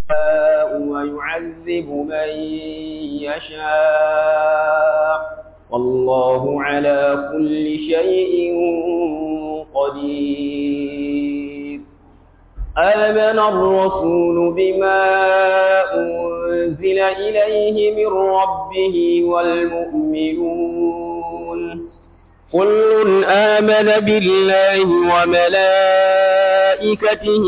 ويعذب من يشاء والله على كل شيء قدير آمن الرسول بما أنزل إليه من ربه والمؤمنون كل آمن بالله وملائكته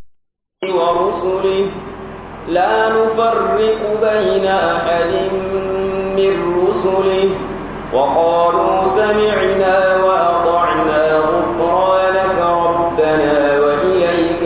ورسله لا نفرق بين أحد من رسله وقالوا سمعنا وأطعنا غفرانك ربنا وإليك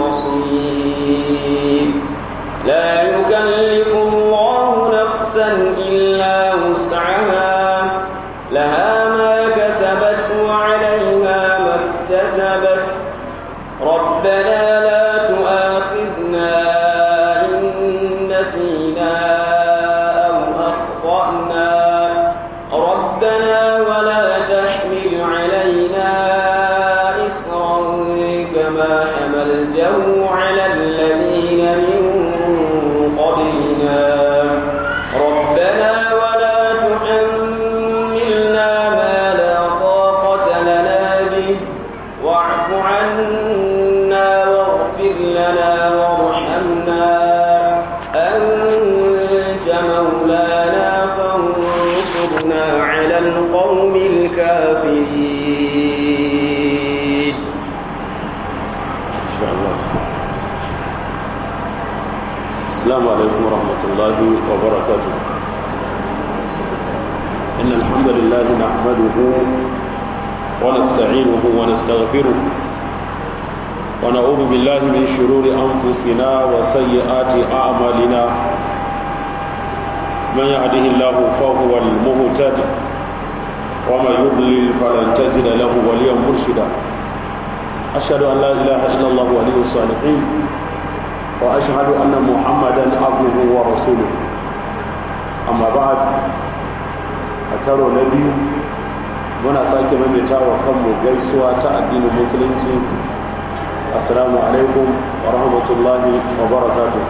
المصير لا يكلف الله نفسا إلا وسعها لها ما كسبت وعليها ما اكتسبت ربنا لا تؤاخذنا إن نسينا أو أخطأنا ربنا ولا تحمل علينا إصرا كما حملته على الذين من قبلنا ربنا ولا تحملنا ما لا طاقة لنا به واعف عنا واغفر لنا وارحمنا أنت مولانا فانصرنا على القوم الكافرين إن شاء الله السلام عليكم ورحمة الله وبركاته إن الحمد لله نحمده ونستعينه ونستغفره ونعوذ بالله من شرور أنفسنا وسيئات أعمالنا من يهده الله فهو المهتد ومن يضلل فلن تجد له وليا مرشدا أشهد أن لا إله إلا الله ولي الصالحين وأشهد أن محمدا عبده ورسوله أما بعد أكرر نبي muna sake maimaita wa kanmu gaisuwa ta addinin musulunci assalamu alaikum wa rahmatullahi wa barakatuh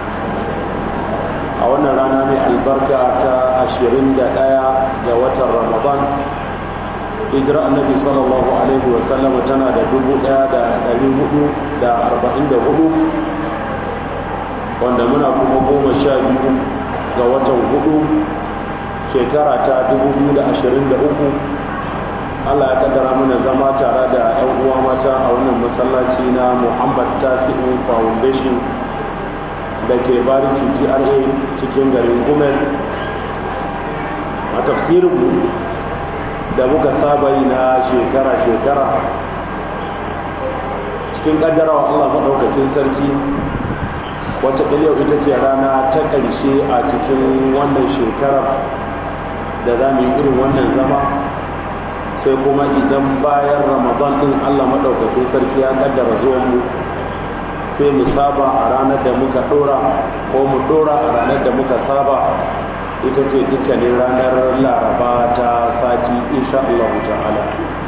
a wannan rana mai albarka ta 21 ga watan ramadan hijira annabi sallallahu alaihi wa sallam tana da 1444 wanda muna kuma goma sha biyu ga watan hudu shekara ta 2023 Allah ya kaddara mana zama tare da 'yan uwa mata a wannan masallaci na Muhammad Tasi'u Foundation da ke bariki GRA cikin garin Gumel a tafsirinmu da muka saba yi na shekara-shekara cikin kaddarawa Allah maɗaukacin sarki wata yau ita ce rana ta ƙarshe a cikin wannan shekarar da za mu yi irin wannan zama sai kuma idan bayan ramadan din allah maɗaukakin sarki ya kaddara zuwan mu sai mu saba a ranar da muka ɗora ko mu ɗora a ranar da muka saba ita ce dukkanin ranar laraba ta sati insha Allah ta'ala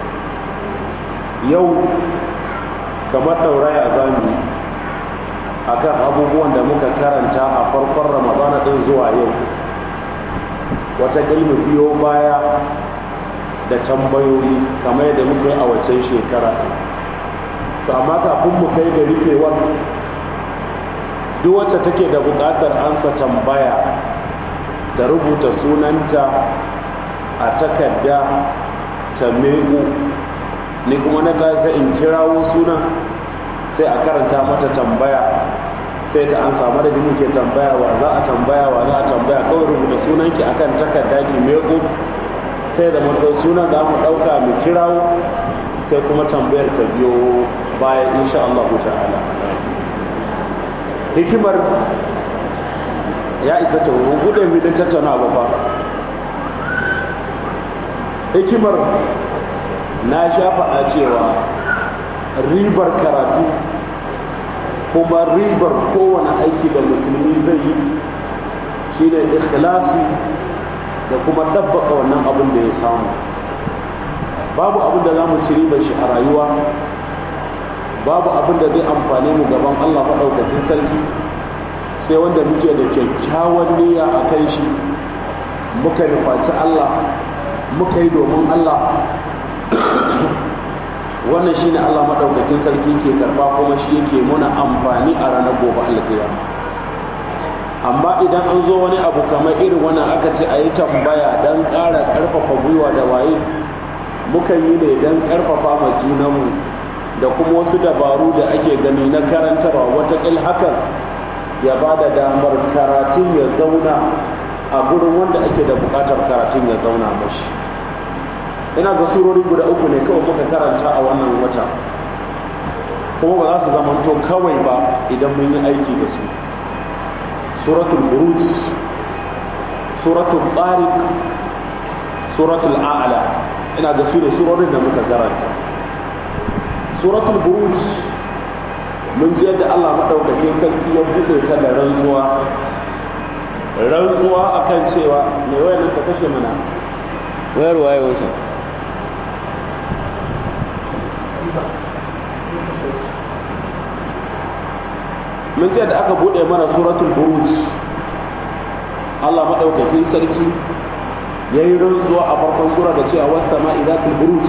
yau kamar ɗauraya za mu yi a kan abubuwan da muka karanta a farkon ramadana ɗin zuwa yau wata mu biyo baya da tambayoyi kamar yadda muka yi a waccan shekara to amma kafin mu kai da rufewar duk wacce take da buƙatar ansa tambaya ta rubuta sunanta a takarda ta mego ni kuma na sai in kirawo sunan sai a karanta mata tambaya sai ta an samu da muke tambaya wa za a tambaya wa za a tambaya kawai rubuta sunanki akan takarda ki mego sai da mun sunan za mu ɗauka mu kirawo sai kuma tambayar ta biyo baya insha Allah ta'ala hikimar ya isa ta wurin gudun filin tattauna ba fa hikimar na sha faɗa cewa ribar karatu kuma ribar kowane aiki da musulmi zai yi shi ne ikhlasi da kuma dabbaka wannan abin da ya samu babu abin da za mu ci ribar shi a rayuwa babu abin da zai amfane mu gaban Allah maɗaukacin sarki sai wanda muke da kyakkyawan niyya a kan shi muka nufaci Allah muka yi domin Allah wannan shine Allah madaukakin sarki ke karba kuma shi yake muna amfani a ranar gobe alkiyama amma idan an zo wani abu kamar irin wannan aka ce a yi tambaya don ƙara ƙarfafa gwiwa da waye muka yi ne don ƙarfafa ma junanmu da kuma wasu dabaru da ake gani na karantarwa watakil hakan ya ba da damar karatun ya zauna a gurin wanda ake da buƙatar karatun ya zauna mashi ina ga surori guda uku ne kawai muka karanta a wannan wata kuma ba za su zamanto kawai ba idan mun yi aiki da su suratul buruj suratul tariq suratul a'la ina ga su ne surorin da muka karanta suratul buruj mun ji yadda Allah madaukakin sarki ya buɗe ta da rantsuwa rantsuwa akan cewa me wayan ka kashe mana wayar waye wata mun ce da aka bude mana suratul buruj Allah madaukakin sarki yayi rantsuwa a farkon sura da cewa was sama'i zatul buruj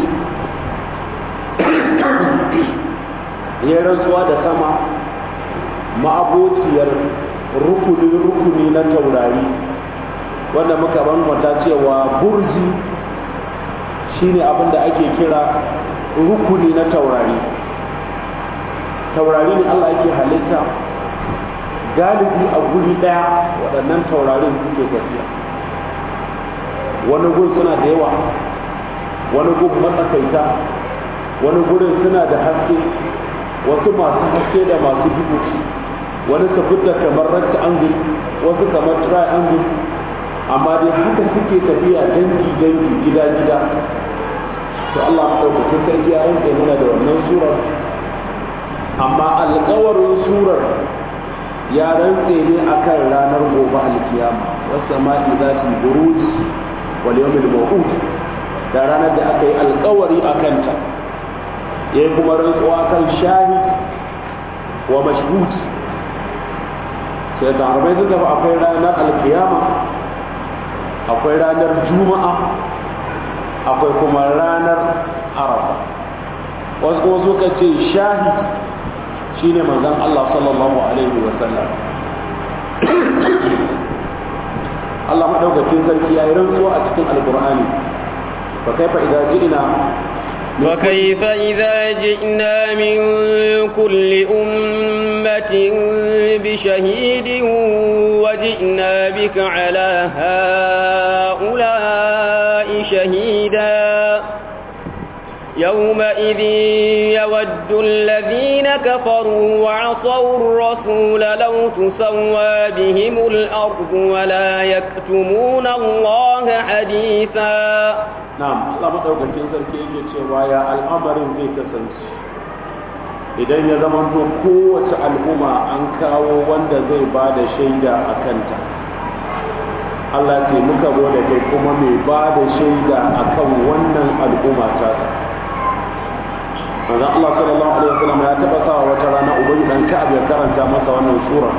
yayi rantsuwa da sama ma'abociyar rukuni rukuni na taurari wanda muka bambanta cewa burji shine abin da ake kira rukuni na taurari taurari ne Allah yake halitta galibi a guri daya waɗannan taurarin suke tafiya wani gun suna da yawa wani gun matsakaita wani gurin suna da haske wasu masu haske da masu duhu wani su fita kamar rakta angle wasu kamar triangle amma dai haka suke tafiya dangi dangi gida gida to Allah maɗaukakin sarki ya yanke mana da wannan surar amma alƙawarin surar ya rantse ne akan ranar gobe alkiyama wasu ma'i za ta buruj wal yawmil maw'ud da ranar da aka yi alƙawari a kanta ya yi kuma rantsuwa kan shahid wa mashhud sai da harbai suka ba akwai ranar alkiyama akwai ranar juma'a akwai kuma ranar arafa wasu kuma suka ce shahid shine manzon Allah sallallahu alaihi wa sallam Allah madaukakin sarki ya yi rantsuwa a cikin alqur'ani fa kaifa idza ji'na وكيف إذا جئنا من كل أمة بشهيد وجئنا بك على هؤلاء شهيدا يومئذ يود الذين كفروا وعصوا الرسول لو تسوى بهم الأرض ولا يكتمون الله حديثا na'am Allah madaukakin sarki yake cewa ya al'amarin zai kasance idan ya zama to kowace al'umma an kawo wanda zai ba da shaida a kanta Allah ce muka zo da kai kuma mai ba da shaida akan wannan al'umma ta manzon Allah sallallahu alaihi wasallam ya taba sawa wata rana ubangi dan Ka'ab ya karanta masa wannan sura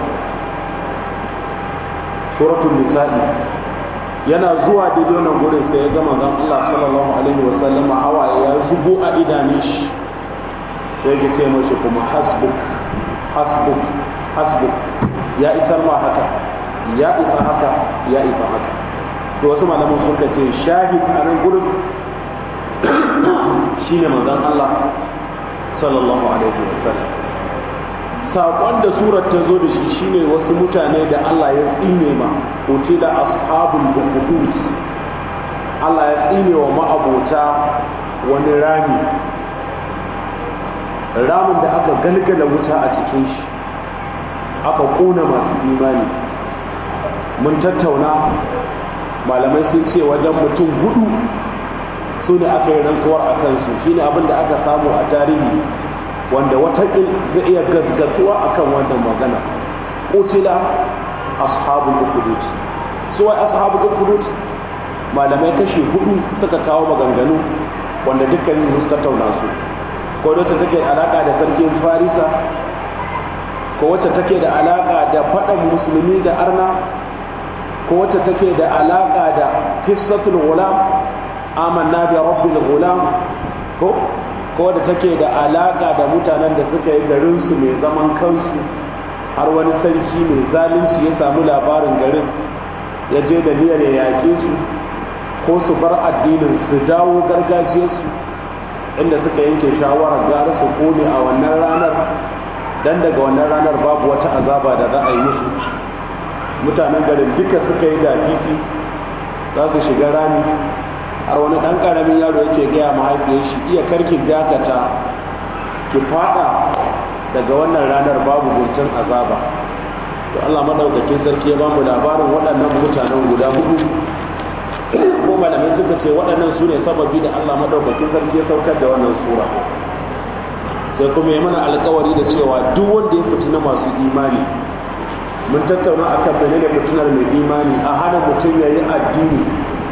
suratul nisa'i yana zuwa daidai wannan gurin sai ya ga manzon Allah sallallahu alaihi wasallam hawaye ya zubo a idanun shi sai ya ce mashi kuma hasbuk hasbuk hasbuk ya isar ma haka ya isa haka ya isa haka to wasu malaman suka ce shahid a nan gurin shine manzon Allah sallallahu alaihi wasallam saƙon da surar ta zo da shi shine wasu mutane da Allah ya tsine ma da ashabul ukhdud Allah ya tsine wa ma'abota wani rami ramin da aka galgala wuta a cikin shi aka ƙona masu imani mun tattauna malamai sun ce wajen mutum hudu su ne aka yi rantsuwar a kansu shine abin da aka samu a tarihi wanda watakil zai iya gasgatuwa akan wannan magana utila ashabul ukhdud su wai ashabul ukhdud malamai kashi hudu suka kawo maganganu wanda dukkanin su tattauna su ko da ta take alaka da sarkin farisa ko wacce take da alaka da faɗan musulmi da arna ko wacce take da alaka da qissatul ghulam amanna bi rabbil ghulam ko ko da take da alaka da mutanen da suka yi garin su mai zaman kansu har wani sarki mai zalunci ya samu labarin garin ya je da niyyar ya yaƙe su ko su bar addinin su dawo gargajiyarsu inda suka yanke shawarar gara su kone a wannan ranar dan daga wannan ranar babu wata azaba da za a yi musu mutanen garin duka suka yi dafifi za su shiga rami har wani ɗan ƙaramin yaro yake gaya mahaifiyar shi iya karki dakata ki fada daga wannan ranar babu guntun azaba to Allah madaukakin sarki ya bamu labarin waɗannan mutanen guda hudu ko malamai suka ce waɗannan su ne sababi da Allah madaukakin sarki ya saukar da wannan sura sai kuma ya mana alkawari da cewa duk wanda ya fitina masu imani mun tattauna akan menene fitinar mai imani a hana mutum ya yi addini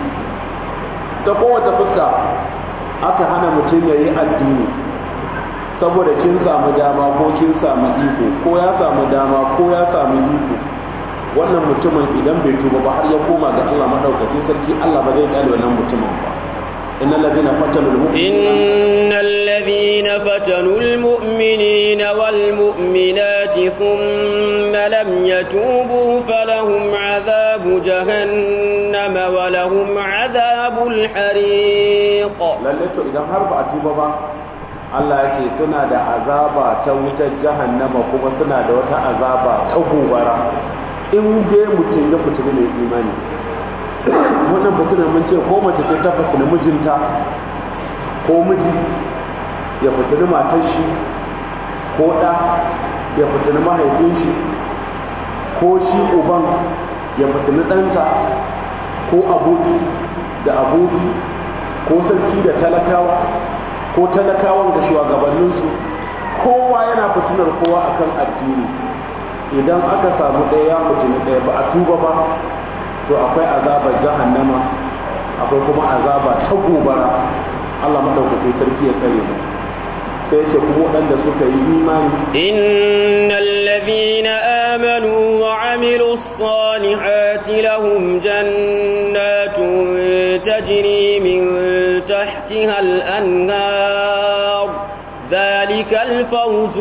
ta kowace fuska aka hana mutum ya yi addini saboda kin samu dama ko kin samu iko ko ya samu dama ko ya samu iko wannan mutumin idan bai tuba ba har ya koma ga Allah madaukakin sarki Allah ba zai kyale wannan mutumin ba إن الذين فتنوا المؤمنين إن الذين فتنوا المؤمنين والمؤمنات ثم لم يتوبوا فلهم عذاب جهنم ولهم عذاب الحريق lalle to idan har ba a tuba ba Allah ya ce suna da azaba ta wutar jahannama kuma suna da wata azaba ta gobara in dai mutum ya fitini mai imani wannan fitinar mun ce ko mace ce ta fitini mijinta ko miji ya fitini matar shi ko ɗa ya fitini mahaifin shi ko shi uban ya fitini ɗansa ko aboki da aboki ko sarki da talakawa ko talakawan da shugabanninsu kowa yana fitinar kowa akan addini idan aka samu ɗaya ya fitini ɗaya ba a tuba ba to akwai azabar jahannama akwai kuma azaba ta gobara Allah madaukakin sarki ya tsare mu sai ce kuma waɗanda suka yi imani innal ladhina amanu wa amilus salihati lahum jannatun tajri min tahtiha al-anhar ذلك الفوز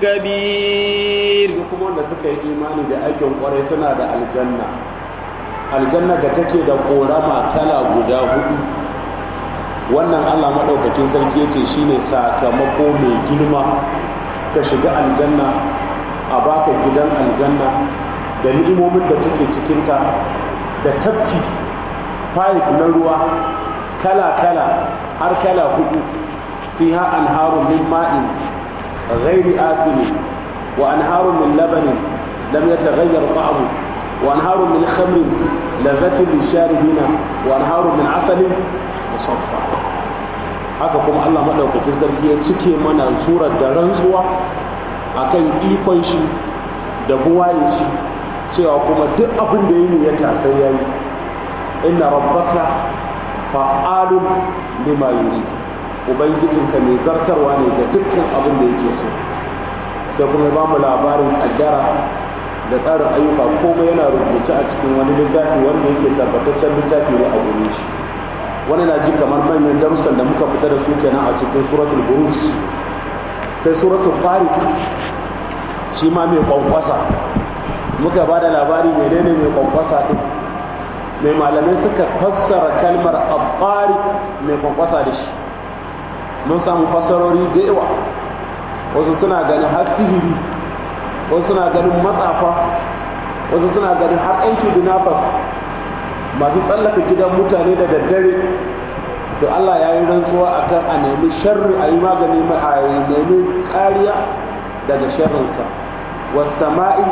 الكبير kuma wanda suka yi imani da aikin kwarai suna da aljanna aljanna da take da korama kala guda hudu wannan Allah madaukakin sarki yace shine sakamako mai girma ka shiga aljanna a baka gidan aljanna da ni'imomin da take cikin ta da tafki pipe na ruwa kala kala har kala hudu fiha anharun min ma'in ghairi asin wa anharun min labanin lam yataghayyar ta'amuhu وانهار من خمر لذة للشاربين وانهار من عسل مصفى haka kuma Allah madaukakin sarki ya cike mana surar da rantsuwa akan ikon shi da buwaye shi cewa kuma duk abin da yi ya tasar yayi inna rabbaka fa'alun lima yuri ubangijinka mai zartarwa ne ga dukkan abin da yake so sai kuma ba mu labarin kaddara da tsarin ayyuka komai yana rubuce a cikin wani littafi wanda yake tabbataccen littafi ne a gurin shi wani na ji kamar manyan darussan da muka fita da su kenan a cikin suratul buruj sai suratul farid shi ma mai kwankwasa muka ba da labari menene mai kwankwasa din mai malamai suka fassara kalmar abbari mai kwankwasa da shi mun samu fassarori da yawa wasu suna ganin har sihiri wasu suna ganin matsafa wasu suna ganin har aiki dinafas masu tsallaka gidan mutane da daddare to Allah ya yi rantsuwa akan a nemi sharri a yi magani a nemi kariya daga sharrinsa wasama'i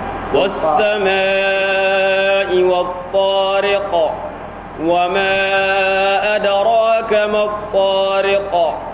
والسماء والطارق وما أدراك ما الطارق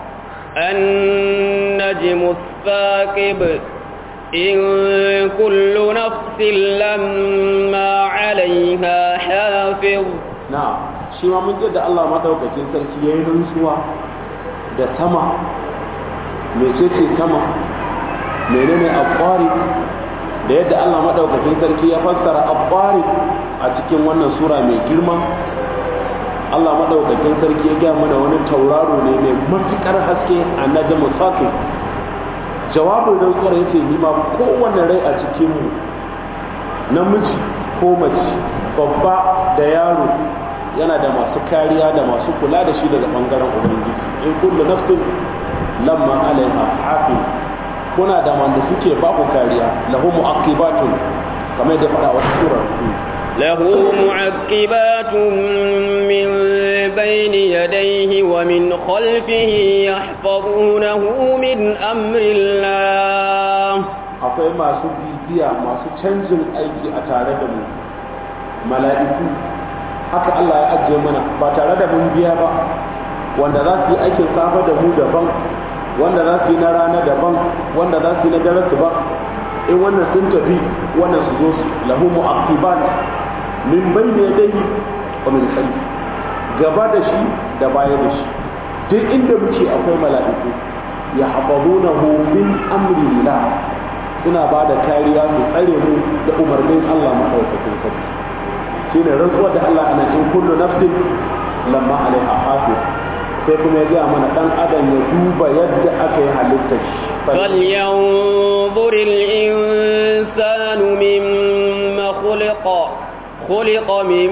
النجم الثاقب إن كل نفس لما عليها حافظ نعم shi ma mun da Allah madaukakin sarki ya yi rantsuwa da sama mecece sama menene akwari da yadda Allah madaukakin sarki ya fassara abbari a cikin wannan sura mai girma Allah madaukakin sarki ya gaya mana wani tauraro ne mai matukar haske a najmu saqi jawabin rantsuwar yace ni ma kowanne rai a cikin mu namiji ko mace babba da yaro yana da masu kariya da masu kula da shi daga bangaren ubangiji in kullu nafsin lamma alaiha hafiz kuna da wanda suke ba ku kariya lahu mu'aqibatun kamar da fara wata sura له معقبات من بين يديه ومن خلفه يحفظونه من أمر الله akwai masu bibiya masu canjin aiki a tare da mu mala'iku haka Allah ya ajiye mana ba tare da mun biya ba wanda za su yi aikin safa da mu daban wanda za su yi na rana daban wanda za su yi na dare su ba in wannan sun tafi wannan su zo su lahu mu'aqibat min bayni yadayhi wa min khalfi gaba da shi da baya da shi duk inda muke akwai mala'iku ya hafazunahu min amrillah suna ba da kariya su tsare mu da umarnin Allah madaukakin sarki shine rantsuwa da Allah ana in kullu nafsin lamma alaiha hafiz sai kuma ya gaya mana dan adam ya duba yadda aka yi halittar shi فلينظر الإنسان مما خلق خلق من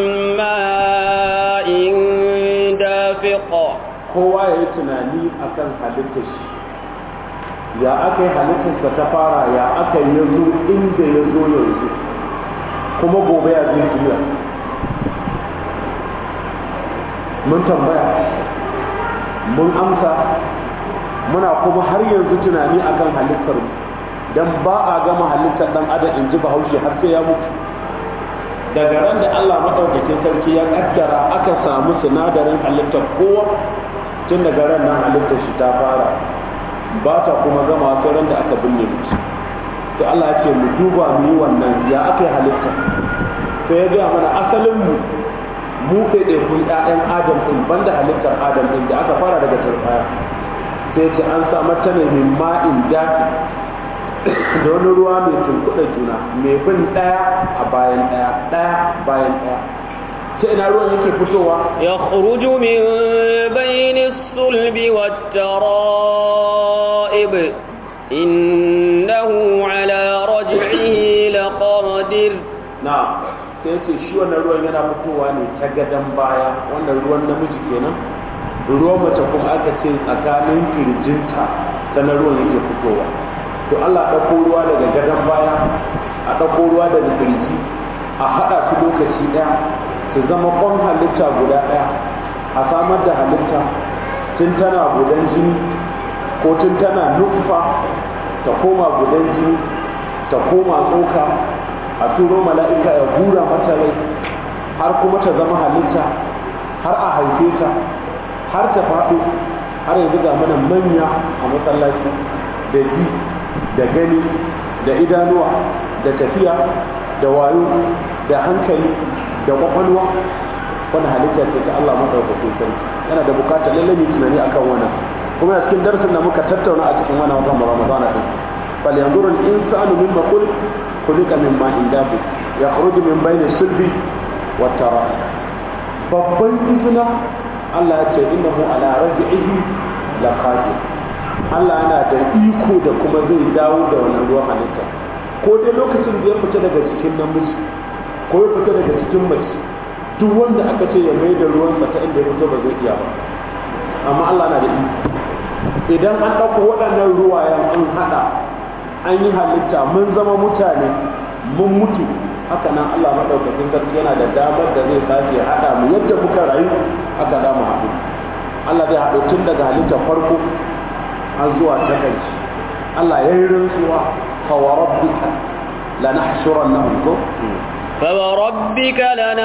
ماء دافق kowa ya yi tunani akan halittar shi ya aka yi halittarsa ta fara ya aka yi yazo inda ya zo yanzu kuma gobe ya zai juya mun tambaya mun amsa muna kuma har yanzu tunani akan halittar mu dan ba a gama halittar dan adam in ji bahaushe har sai ya mutu daga ran da Allah madaukakin sarki ya kaddara aka samu sinadarin halittar kowa tun daga ran nan halittar shi ta fara ba ta kuma gama sai ran da aka binne mutu to Allah ya ce mu duba mu yi wannan ya aka yi halitta sai ya gaya mana asalin mu mu ɗaiɗaikun ‘ya'yan adam ɗin banda halittar adam ɗin da aka fara daga turbaya sai ce an samar ta ne min ma'in dafi da wani ruwa mai tunkuɗa juna mai bin ɗaya a bayan ɗaya ɗaya bayan ɗaya ta ina ruwan yake fitowa يخرج من بين الصلب والترائب إنه على رجعه لقادر na sai ce shi wannan ruwan yana fitowa ne ta gadon baya wannan ruwan namiji kenan ruwan mace kuma aka ce tsakanin kirjinta ta na ruwan yake fitowa to Allah ɗauko ruwa daga gadon baya a ɗauko ruwa daga kirji a haɗa su lokaci ɗaya su zama kwan halitta guda ɗaya a samar da halitta tun tana gudan jini ko tun tana nufa ta koma gudan jini ta koma tsoka a turo mala'ika ya hura mata rai har kuma ta zama halitta har a haife ta har ta faɗo har yanzu ga mana manya a masallaci da ji da gani da idanuwa da tafiya da wayo da hankali da kwakwalwa wani halitta ce ta Allah maɗaukakin sarki yana da bukatar lallai tunani akan wannan kuma a cikin darasin da muka tattauna a cikin wannan watan Ramadan din fal yanzuru al-insanu mimma khuliq khuliqa min ma'in dafiq yakhruju min bayni sulbi wat tarab babban izina Allah ya ce innahu ala raj'ihi laqadir Allah yana da iko da kuma zai dawo da wannan ruwan halitta ko dai lokacin da ya fita daga cikin namiji ko ya fita daga cikin mace duk wanda aka ce ya mai da ruwansa ta inda ya fito ba zai iya ba amma Allah na da iko idan an ɗauko waɗannan ruwayen an haɗa an yi halitta mun zama mutane mun mutu haka nan Allah maɗaukakin sarki yana da damar da zai sake haɗa mu yadda muka rayu haka za mu haɗu Allah zai haɗu tun daga halittar farko har zuwa ta ƙarshe Allah ya yi rantsuwa fa wa rabbika lanahshurannahum ko فوربك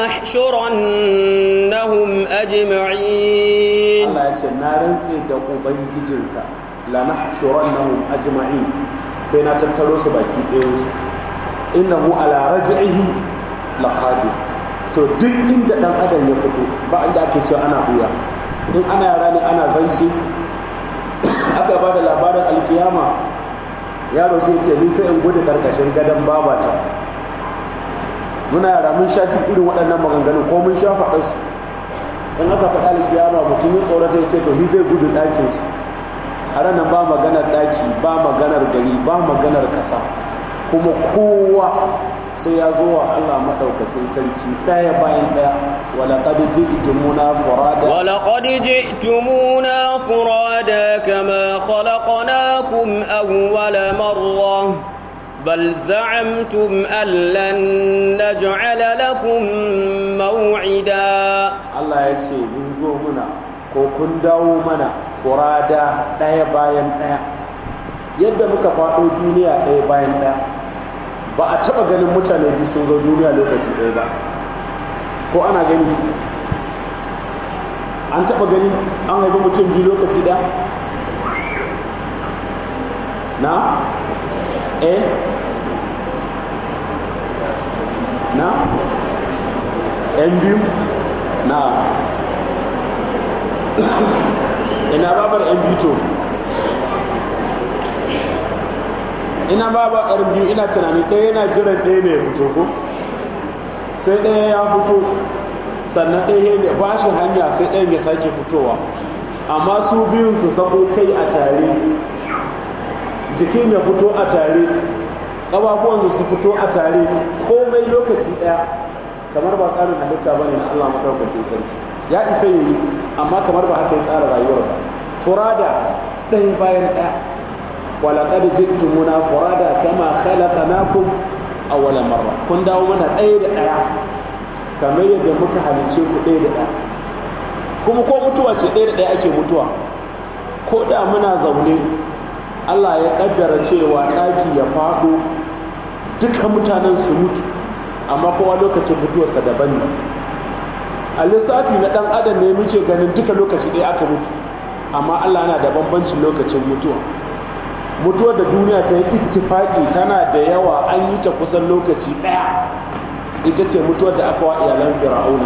لنحشرنهم أجمعين Allah ya ce na rantse da ubangijinka lanahshurannahum ajma'in sai na tattaro su baki ɗayan su innahu ala raj'ihi laqadir to duk inda dan adam ya fito ba inda ake cewa ana buya in ana yara ne ana zance aka ba da labarin alkiyama yaro sai ce ni sai in gudu karkashin gadon babata muna yara mun sha irin waɗannan maganganun ko mun sha faɗa su in aka faɗa alkiyama mutum ya tsorata ya ce to ni zai gudu ɗakin su a ranar ba maganar ɗaki ba maganar gari ba maganar ƙasa kuma kowa sai ya zo wa Allah maɗaukakin sarki ɗaya bayan ɗaya wala qad ji'tumuna furada wala qad ji'tumuna furada kama khalaqnakum awwala marra bal za'amtum an lan naj'ala lakum maw'ida Allah ya ce mun zo muna ko kun dawo mana furada ɗaya bayan ɗaya yadda muka faɗo duniya ɗaya bayan ɗaya ba a taɓa ganin mutane biyu sun zo duniya lokaci ɗaya ba ko ana gani an taɓa gani an haifi mutum biyu lokaci ɗaya na eh na yan biyu na ina babar yan biyu to ina ba ba ƙarin biyu ina tunani ɗaya yana jiran ɗaya ne ya fito ko sai ɗaya ya fito sannan ɗaya ne ba shi hanya sai ɗayan ya sake fitowa amma su biyun su sabo kai a tare jikin ya fito a tare ƙafafuwan su fito a tare komai lokaci ɗaya kamar ba tsarin halitta bane na Allah madaukakin sarki ya isa yi amma kamar ba haka ya tsara rayuwar ba furada ɗaya bayan ɗaya ولقد جئتمونا فرادا كما خلقناكم أول مرة kun dawo mana ɗaya da ɗaya kamar yadda muka halice ku ɗaya da ɗaya kuma ko mutuwa ce ɗaya da ɗaya ake mutuwa ko da muna zaune Allah ya ƙaddara cewa ɗaki ya faɗo duka mutanen su mutu amma kowa lokacin mutuwarsa daban ne a lissafi na ɗan adam ne muke ganin duka lokaci ɗaya aka mutu amma Allah yana da bambancin lokacin mutuwa mutuwar da duniya ta yi ittifaki tana da yawa an yi ta kusan lokaci ɗaya ita ce mutuwar da aka wa iyalan fir'auna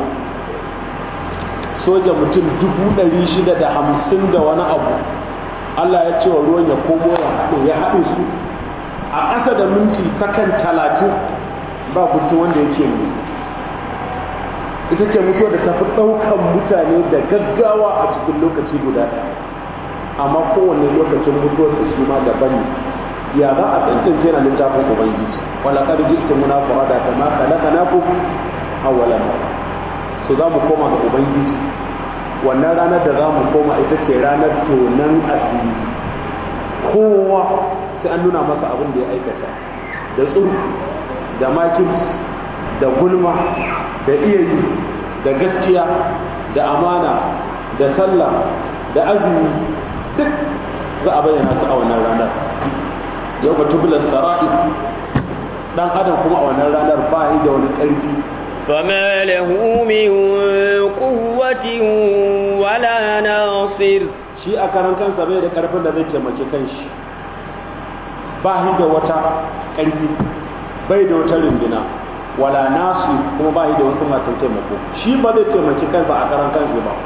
soja mutum dubu ɗari shida da hamsin da wani abu allah ya ce wa ruwan ya komo ya haɗe ya haɗe su a ƙasa da minti sakan talatin ba mutum wanda yake ne ita ce mutuwar da ta fi ɗaukan mutane da gaggawa a cikin lokaci guda ɗaya amma kowane lokacin mutuwarsa shi ma daban ne ya za a tantance na littafin ubangiji wala qad ji'tumuna furada kama khalaqnakum awwala marra so za mu koma ga ubangiji wannan ranar da za mu koma ita ce ranar tonan asiri kowa sai an nuna masa abin da ya aikata da tsuru da makirci da gulma da iya yi da gaskiya da amana da sallah da azumi duk za a bayyana su a wannan ranar yau ba tubular sara'i dan adam kuma a wannan ranar ba yi da wani ƙarfi فما له من قوة ولا ناصر shi a karan kansa bai da ƙarfin da zai taimaki kanshi ba yi da wata ƙarfi bai da wata runduna wala nasu kuma ba yi da wasu masu taimako shi ba zai taimaki kansa a karan kanshi ba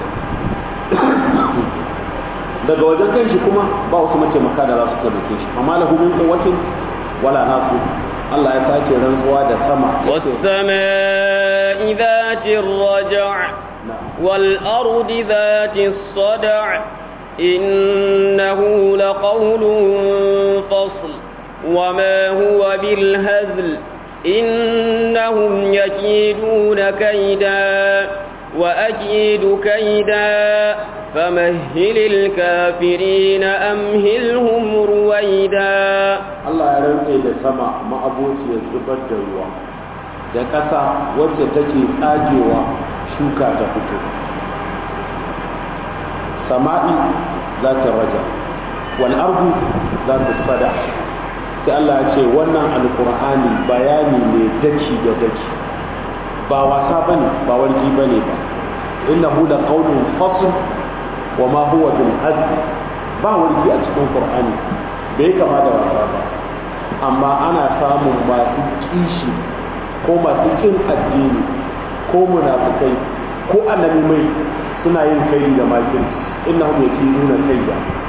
daga wajen kanshi kuma ba wasu mataimaka da za su taimake shi amma lahu min quwwatin wala nasu Allah ya sake rantsuwa da sama والسماء ذات الرجع والأرض ذات الصدع إنه لقول فصل وما هو بالهزل إنهم يكيدون كيدا وأكيد كيدا فمهل الكافرين أمهلهم رويدا Allah ya rantse da sama ma'abociyar zubar da ruwa da ƙasa wacce take tsagewa shuka ta fito sama'i za ta raja wal ardu za ta sada sai Allah ya ce wannan alkur'ani bayani ne daki da daki ba wasa bane ba wargi bane ba innahu la qawlun fasl wa ma huwa bil hazl ba wargi a cikin qur'ani bai kama da wasa ba amma ana samun masu kishi ko masu kin addini ko munafikai ko annabi mai suna yin kai da makirci innahum yakiduna kaida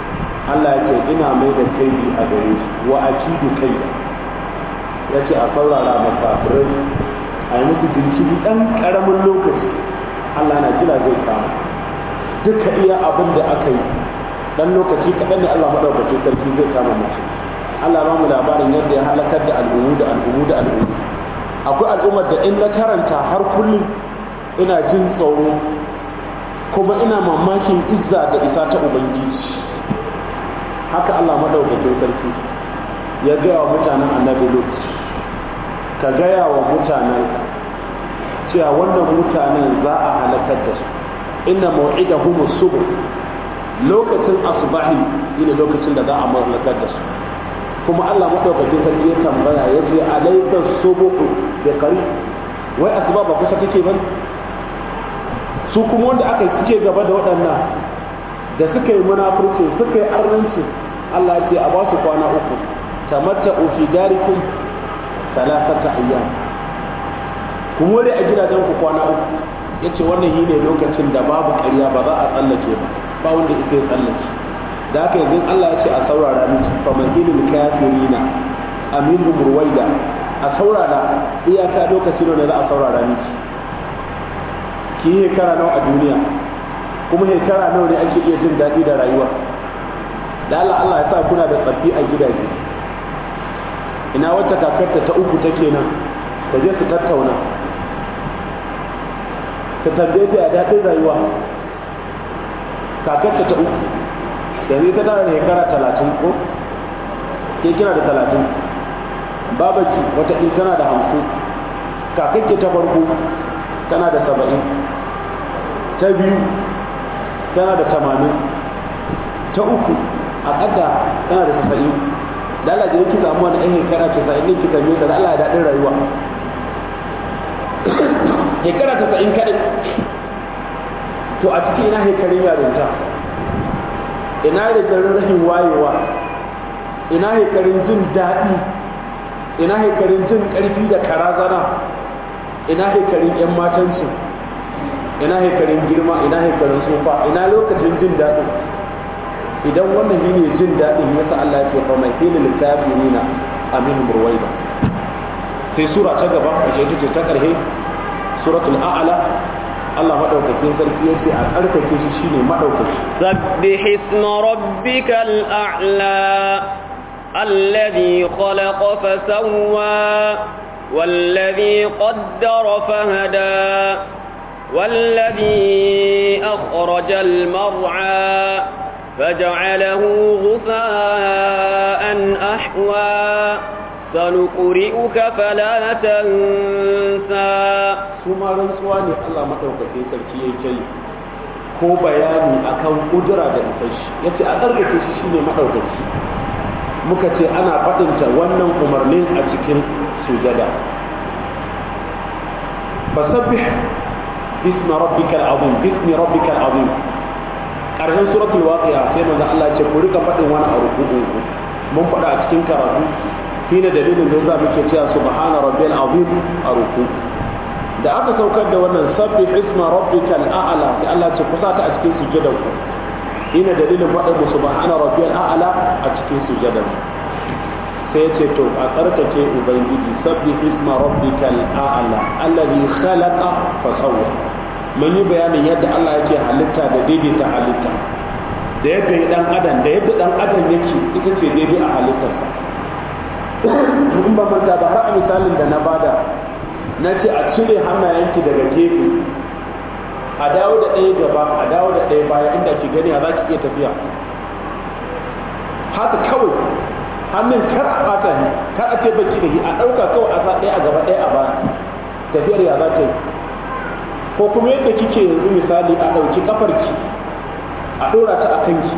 Allah ya ce ina mai da kaidi a gare su wa akidu kaida ya ce a saurara makafirai a yi musu jinkiri ɗan ƙaramin lokaci Allah na jira zai kama duka iya abin da aka yi ɗan lokaci kaɗan ne Allah maɗaukacin sarki zai kama mutum Allah ba mu labarin yadda ya halakar da al'ummu da al'ummu da al'ummu akwai al'ummar da in na karanta har kullum ina jin tsoro kuma ina mamakin izza da isa ta ubangiji haka Allah maɗaukakin sarki ya gaya wa mutanen annabi lut ka gaya wa mutanen cewa wannan mutanen za a halakar da su inna mau'idahum subh lokacin asbahi shine lokacin da za a halakar da su kuma Allah madaukakin sarki ya tambaya ya ce alayka subh bi qarib wai asuba ba kusa take ba su kuma wanda aka suke gaba da waɗannan da suka yi munafurci suka yi arnanci Allah ya ce a ba su kwana uku tamatta'u fi darikum salasata ayyam ku more a gidajen ku kwana uku yace wannan shine lokacin da babu ƙarya ba za a tsallake ba ba wanda isa ya tsallake da haka yanzu Allah ya ce a saurara miki fa mahilul kafirina aminu murwaida a saurara iyaka lokaci ne za a saurara miki ki yi hekara nawa a duniya kuma hekara nawa ne ake iya jin daɗi da rayuwa da Allah Allah ya sa kuna da tsaffi a gidaje ina wacce kakarta ta uku take nan ta je su tattauna ta tambaye ta a daɗin rayuwa kakarta ta uku yanzu ta tara da shekara talatin ko ke kina da talatin babaki wata ɗin tana da hamsin kakarki ta farko tana da saba'in ta biyu tana da tamanin ta uku a ƙadda tana da tasa'in da Allah je ki samu wani ɗan shekara tasa'in ne ki tambaye ta da Allah ya daɗin rayuwa shekara tasa'in kaɗai to a cikin ina hekarin yarinta ina hekarin rahin wayewa ina hekarin jin daɗi ina hekarin jin ƙarfi da karazana ina hekarin 'yan matanci ina hekarin girma ina hekarin tsufa ina lokacin jin daɗin idan wannan shi ne jin daɗin yasa Allah ce fa mai hilil kafirina amin murwaida sai sura ta gaba wace ita ce ta ƙarshe suratul a'la Allah madaukakin sarki yace a tsarkake shi shine madaukaki sabbih isma rabbikal a'la alladhi khalaqa fasawwa والذي قدر فهدى والذي أخرج المرعى فجعله غثاء أحوى سنقرئك فلا تنسى ثم رنسواني الله مدوكاكين sarki yayi kai ko bayani akan kudura da isashi yace a tsarkake shi shine madaukaki muka ce ana faɗinta wannan umarnin a cikin sujada fasabbih bismi rabbikal azim bismi rabbikal azim karshen suratul waqi'a sai manzo Allah ya ce ku rika faɗin wani a ruku'un ku mun faɗa a cikin karatu shine dalilin da yasa muke cewa subhana rabbil azim a ruku da aka saukar da wannan sabbi isma rabbikal a'la sai Allah ya ce kusa ta a cikin sujadar ku shine dalilin faɗin mu subhana rabbil a'la a cikin sujadar sai ce to a tsarkake ubangiji sabbi isma rabbikal a'la alladhi khalaqa fa sawwa mun yi bayanin yadda Allah yake halitta da daidaita halitta da yadda ya dan adam da yadda dan adam yake ita ce daidai a halittarsa in ba manta ba har a misalin da na bada na ce a cire hannayenki daga gefe a dawo da ɗaya gaba a dawo da ɗaya baya inda ki gani a za ki iya tafiya haka kawai hannun kar a ɓata ne kar a ce baki da shi a ɗauka kawai a sa ɗaya a gaba ɗaya a baya tafiyar ya za ta yi ko kuma yadda kike yanzu misali a ɗauki ƙafarki a ɗora ta a kanki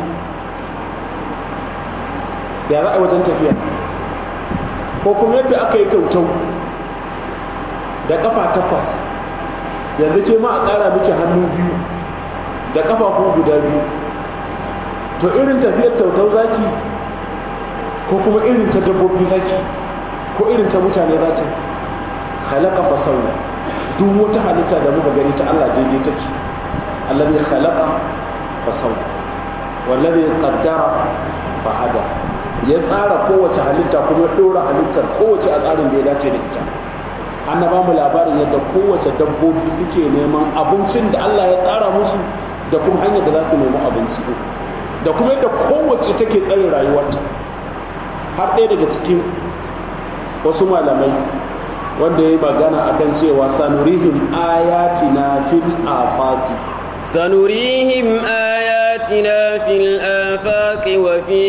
ya za a wajen tafiya ko kuma yadda aka yi kyautau da ƙafa takwas yanzu ke ma a ƙara miki hannu biyu da ƙafafu guda biyu to irin tafiyar tautau zaki ko kuma irin ta dabbobi zaki ko irin ta mutane zaki khalaqa fa sawwa duk wata halitta da muka gani ta Allah daidai take Allah ne khalaqa fa sawwa wallazi qaddara fahada ya tsara kowace halitta kuma dora halittar kowace a tsarin da ya dace da ita an ba mu labarin yadda kowace dabbobi suke neman abincin da Allah ya tsara musu da kuma hanyar da za su nemi abinci da kuma yadda kowace take tsare rayuwarta har ɗaya daga cikin wasu malamai wanda ya yi magana akan cewa sanurihim ayatina fil afaqi سنريهم آياتنا في الآفاق وفي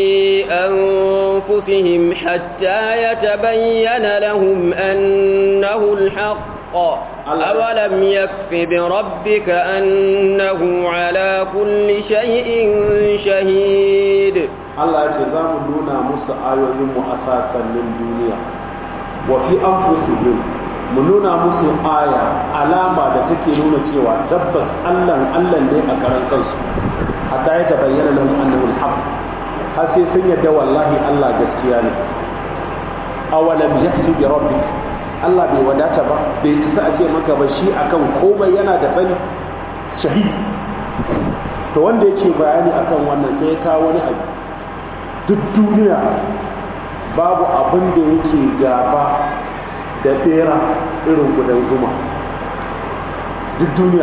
أنفسهم حتى يتبين لهم أنه الحق أولم يكف بربك أنه على كل شيء شهيد الله يجزام دونا موسى آيوين مؤساسا للدنيا وفي أنفسهم mu nuna musu aya alama da take nuna cewa tabbas Allah Allah ne a karan kansu hatta ya tabayyana lahum annahu al-haq har sai sun yadda wallahi Allah gaskiya ne awalam yakfi bi rabbik Allah bai wadata ba bai isa a ce maka ba shi akan komai yana da sani shahid to wanda yake bayani akan wannan sai ya kawo wani abu duk duniya babu abin da yake gaba da bera irin gudan zuma duk duniya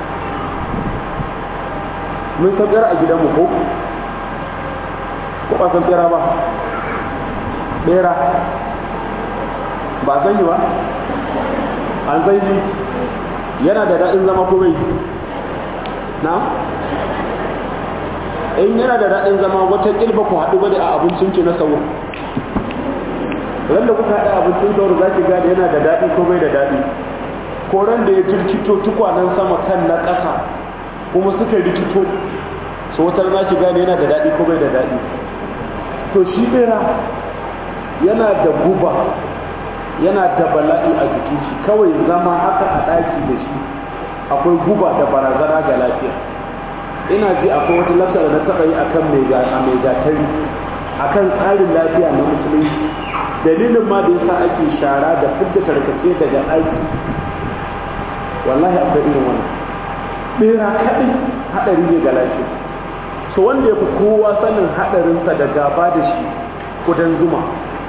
mun san bera a gidanmu ko ko ba san bera ba bera ba san yi ba an san shi yana da daɗin zama ko bai na in yana da daɗin zama wata ƙilba ku haɗu ba da a abincinki na sauro ran da kuka haɗa abincin sauro za ki gane yana da daɗi ko bai da daɗi ko ran da ya jirkito tukwanen sama kan na ƙasa kuma suka rikito su wata za ki gane yana da daɗi ko bai da daɗi to shi bera yana da guba yana da bala'i a jikin shi kawai zama haka a ɗaki da shi akwai guba da barazana ga lafiya ina ji akwai wata lafta da na taɓa yi akan mai gatari akan tsarin lafiya na musulunci dalilin ma da yasa ake shara da fidda tarkace daga aiki wallahi akwai irin wannan bera kaɗai haɗari ne ga lafiya so wanda ya fi kowa sanin haɗarinsa da gaba da shi kudan zuma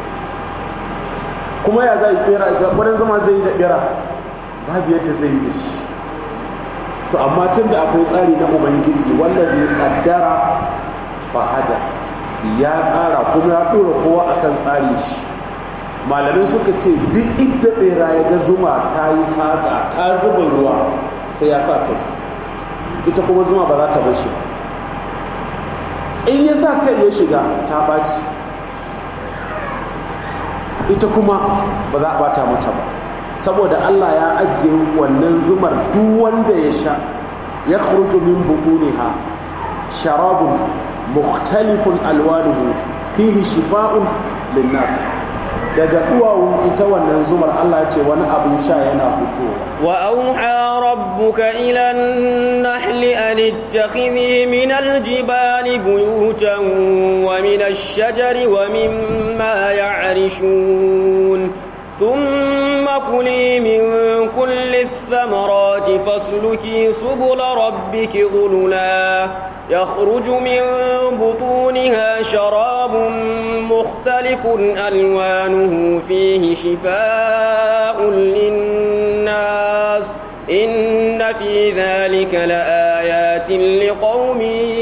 kuma ya zai bera kudan zuma zai yi da bera babu yadda zai yi da shi to amma tun da akwai tsari na ubangiji wanda zai kaddara fahada ya tsara kuma ya ɗora kowa akan tsari shi malamai suka ce duk inda bera ya ga zuma ta yi saka ta zuba ruwa sai ya sa kai ita kuma zuma ba za ta bar shi in ya sa kai ya shiga ta ɓaci ita kuma ba za a bata mata ba saboda Allah ya ajiye wannan zumar duk wanda ya sha ya khruju min butuniha sharabun mukhtalifun alwanuhu fihi shifa'un linnas daga duwawun ita wannan zumar Allah ce wani abin sha yana fitowa wa auha rabbuka ila an-nahli an ittakhidhi min al-jibali buyutan wa min ash-shajari wa mimma ya'rishun ثم كلي من كل الثمرات فاسلكي سبل ربك ذللا يخرج من بطونها شراب مختلف ألوانه فيه شفاء للناس إن في ذلك لآيات لقوم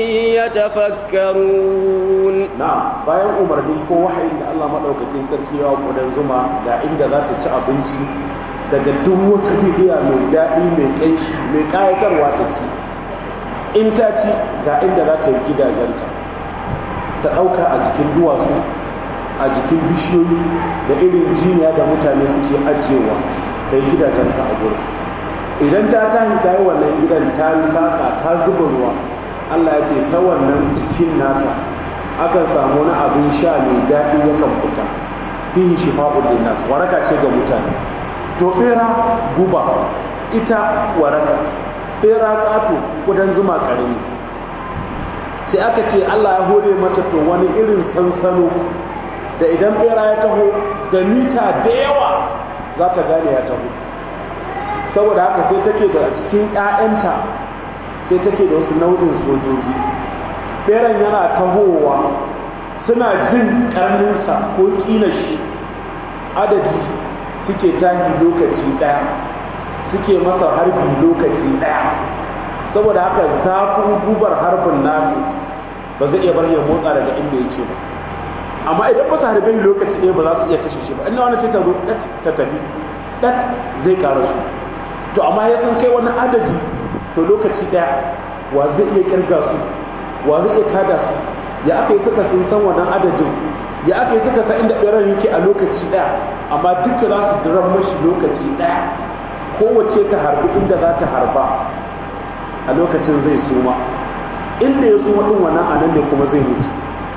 يتفكرون na'am bayan umarni ko wahayin da Allah madaukakin sarki ya kudan zuma ga inda za ta ci abinci daga duk wata bibiya mai daɗi mai ƙanshi mai ƙayatarwa ta ci in ta ci ga inda za ta yi gidajenta ta ɗauka a jikin duwatsu a jikin bishiyoyi da irin jiniya da mutane suke ajiyewa ta yi gidajenta a gurin idan ta tashi ta yi wannan gidan ta yi saka ta zuba ruwa Allah ya ce ta wannan cikin nata akan samu wani abin sha mai daɗi yakan fita fihi shifa'un linnas waraka ce ga mutane to bera guba ita waraka bera ƙato kudan zuma ƙarami sai aka ce Allah ya hore mata to wani irin sansano da idan bera ya taho da mita da yawa za ta gane ya taho saboda haka sai take da cikin 'ya'yanta sai take da wasu nau'in sojoji beran yana tahowa suna jin karninsa ko kila shi adadi suke tashi lokaci daya suke masa harbi lokaci daya saboda haka zafin gubar harbin nasu ba zai iya bar ya motsa daga inda yake ba amma idan ba su harbe lokaci ɗaya ba za su iya kashe shi ba inda wani ce ta zo ta tafi ɗat zai ƙara su to amma ya san kai wani adadi to lokaci ɗaya wa zai iya kirga su wa zai iya tada su ya aka yi suka sun san wannan adadin ya aka yi suka san inda ɓeran yake a lokaci ɗaya amma duka za su diran mashi lokaci ɗaya kowace ta harbi inda za ta harba a lokacin zai suma inda ya suma ɗin wannan anan ne kuma zai mutu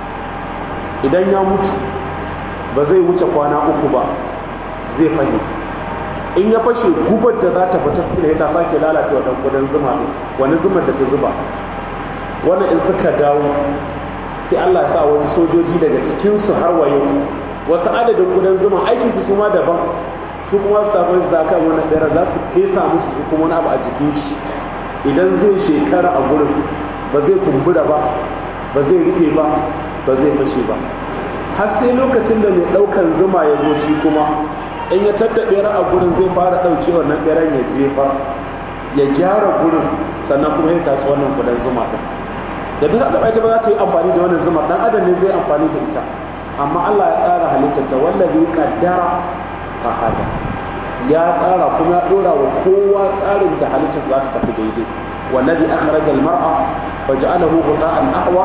idan ya mutu ba zai wuce kwana uku ba zai fahimta in ya fashe gubar da za ta fita kila ta sake lalata wa kudan zuma ne wani zumar da ta zuba wannan in suka dawo sai Allah ya sa wani sojoji daga cikin su har wayo wasu adadin kudan zuma aikin su ma daban su kuma su tafi su kan wani ɗaya za su fesa musu su kuma wani abu a jikin shi idan zai shekara a gurin ba zai kumbura ba ba zai rufe ba ba zai fashe ba har sai lokacin da mai ɗaukan zuma ya zo shi kuma in ya tattaɓe a gurin zai fara ɗauke wannan ɓeran ya jefa ya gyara gurin sannan kuma ya tashi wannan kudan zuma ɗin da bisa da ita ba za ta yi amfani da wannan zuma ɗan adam ne zai amfani da ita amma Allah ya tsara halittar ta wallazi qaddara fa hada ya tsara kuma ya ɗora wa kowa tsarin da halittar za ta tafi daidai wallazi akhraja al-mar'a wa ja'alahu ghuta'an ahwa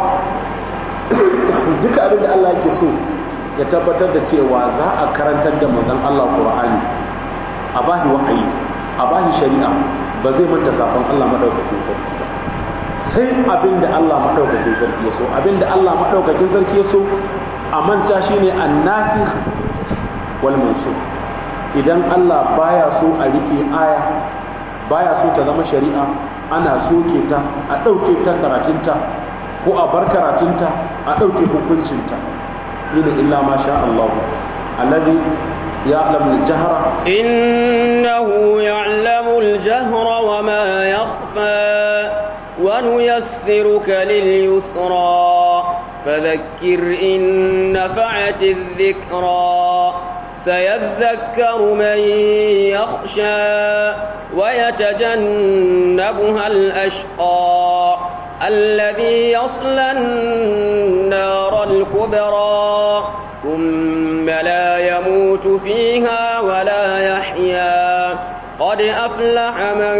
duka abin da Allah yake so ya tabbatar da cewa za a karantar da manzon Allah Qur'ani a bahi wahayi a bahi shari'a ba zai manta sakon Allah madaukakin sarki ba sai abin da Allah madaukakin sarki ya so abin da Allah madaukakin sarki ya so a manta shine annasikh wal mansukh idan Allah baya so a rike aya baya so ta zama shari'a ana soke ta a ɗauke ta karatunta ko a bar karatunta a ɗauke hukuncinta shine illa ma sha Allah alladhi ya'lamu al-jahra innahu ya'lamu al-jahra wa ma yakhfa wa nuyassiruka lil-yusra فذكر إن نفعت الذكرى سيذكر من يخشى ويتجنبها الأشقى الذي يصلى النار الكبرى ثم لا يموت فيها ولا يحيا قد أفلح من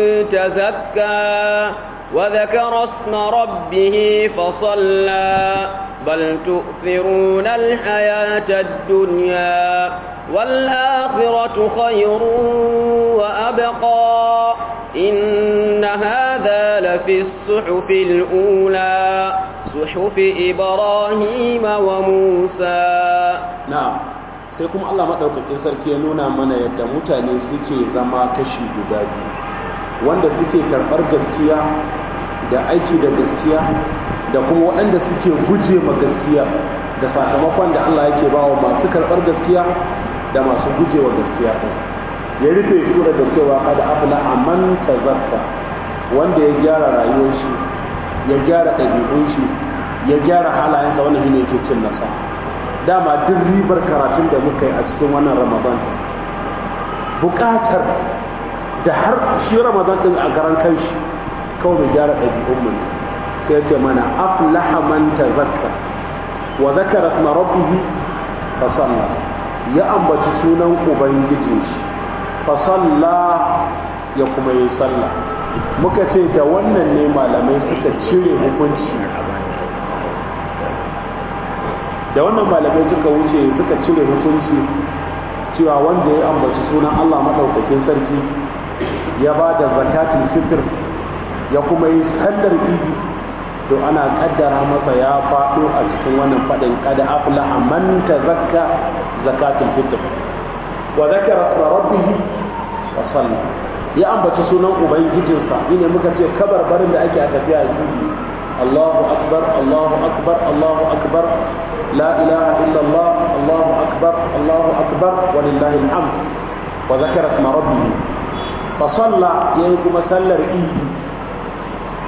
تزكى وذكر اسم ربه فصلى بل تؤثرون الحياة الدنيا والآخرة خير وأبقى إن هذا لفي الصحف الأولى صحف إبراهيم وموسى نعم sai kuma Allah maɗaukakin sarki ya nuna mana yadda mutane suke zama kashi guda biyu wanda suke karɓar gaskiya da aiki da gaskiya da kuma waɗanda suke guje ma gaskiya da sakamakon da Allah yake ba wa masu karɓar gaskiya da masu guje wa gaskiya ɗin ya rufe sura da cewa kada afla aman tazakka wanda ya gyara rayuwar shi ya gyara ɗabi'un shi ya gyara halayensa wannan shine yake cin nasa dama duk ribar karatun da muka yi a cikin wannan ramadan buƙatar da har shi ramadan ɗin a garan kanshi kawai mai gyara ɗabi'un mu sai ce mana aflaha man tazakka wa zakara isma rabbih fa salla ya ambaci sunan ubangijin shi fa salla ya kuma yi sallah muka ce da wannan ne malamai suka cire hukunci da wannan malamai suka wuce suka cire hukunci cewa wanda ya ambaci sunan Allah madaukakin sarki ya ba da zakatul fitr ya kuma yi sallar idi to ana kaddara masa ya faɗo a cikin wannan faɗin kada aflaha man tazakka zakatul fitr wa zakara isma rabbih wa salla ya ambaci sunan ubangijinsa shine muka ce kabar barin da ake a tafiya idi Allahu akbar Allahu akbar Allahu akbar la ilaha illa Allah Allahu akbar Allahu akbar walillahi alhamd wa zakara isma rabbih fa salla yayi kuma sallar idi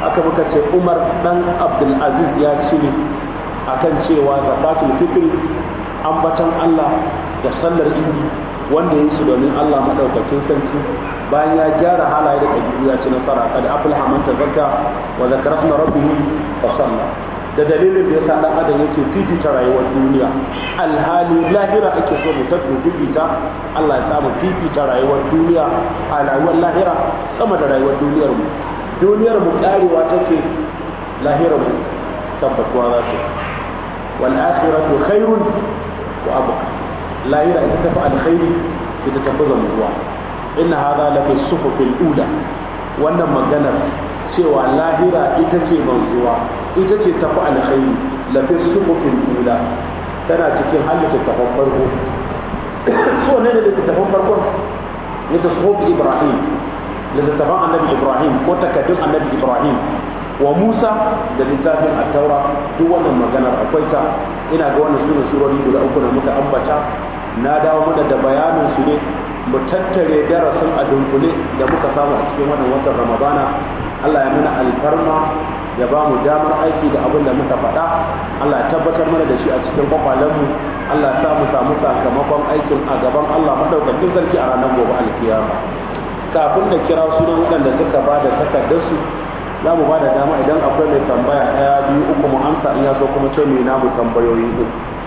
haka muka ce umar dan abdulaziz ya cire akan cewa zakatul fitri ambatan allah da sallar idi wanda ya su domin allah maɗaukakin sarki bayan ya gyara halaye da ɗabi'u ya ci nasara kada aflaha man tazakka wa zakara suna rabbihi fa salla da dalilin da yasa dan adam yake fifita rayuwar duniya alhali lahira ake so mu tafi fifita Allah ya samu fifita rayuwar duniya a rayuwar lahira sama da rayuwar duniyar mu duniyar mu karewa take lahirar mu tabbatuwa za ta wal akhiratu khairun wa abqa lahira ita tafi alkhairi ita tafi zamuwa inna hadha la fi suhufil ula wannan maganar cewa lahira ita ce manzuwa ita ce tafi alkhairi lafi sufufin ula tana cikin halitta tafan farko so ne da littattafan farkon littattafan ibrahim littattafan annabi ibrahim ko takaddun annabi ibrahim wa musa da littafin attaura duk wannan maganar akwai ta ina ga wannan sunan surori guda uku da muka ambata na dawo mana da bayanin su ne mu tattare darasin a dunkule da muka samu a cikin wannan watan ramadana Allah ya mana alfarma ya ba mu damar aiki da abin da muka faɗa Allah ya tabbatar mana da shi a cikin kwakwalenmu Allah ya sa mu samu sakamakon aikin a gaban Allah madaukakin sarki a ranar gobe alkiyama kafin da kira sunan waɗanda suka ba da takardarsu za mu ba da dama idan akwai mai tambaya ɗaya biyu uku mu amsa in ya so kuma ce mai namu tambayoyi din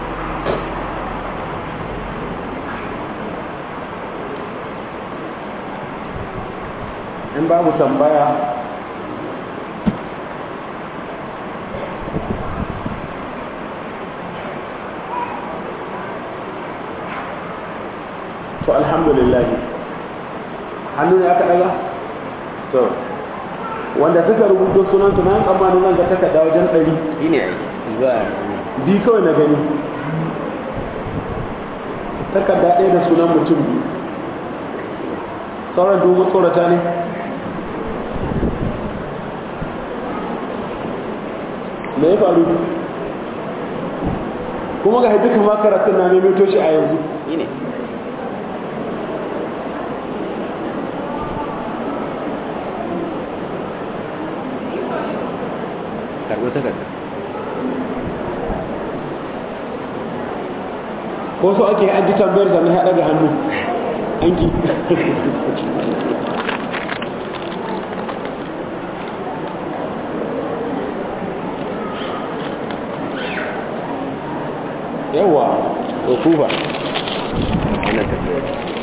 in babu tambaya to alhamdulillah hannu ne aka daga to wanda suka rubuto sunan su na tsammanin nan ga takarda wajen ɗari shi ne zuwa bi kawai na gani takarda ɗaya da sunan mutum biyu sauran dubu tsorata ne me ya faru kuma ga duka makaratun na maimaito shi a yanzu shi ne karbo takarda ko so ake an ji tambayar da na haɗa ga hannu an ki yawa to ku ba wannan tafiya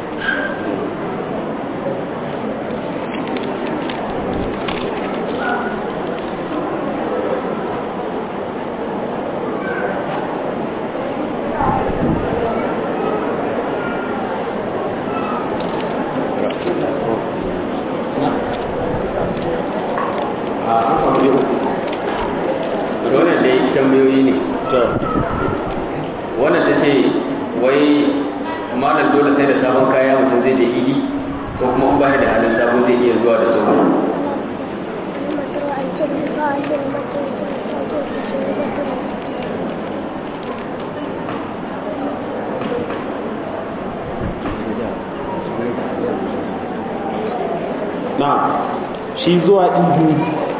a an samu dai uku wannan dai tambayoyi ne to wannan ta ce wai malam dole sai da sabon kaya mutum zai je idi ko kuma in baya da halin sabon zai iya zuwa da sabon na shi zuwa idi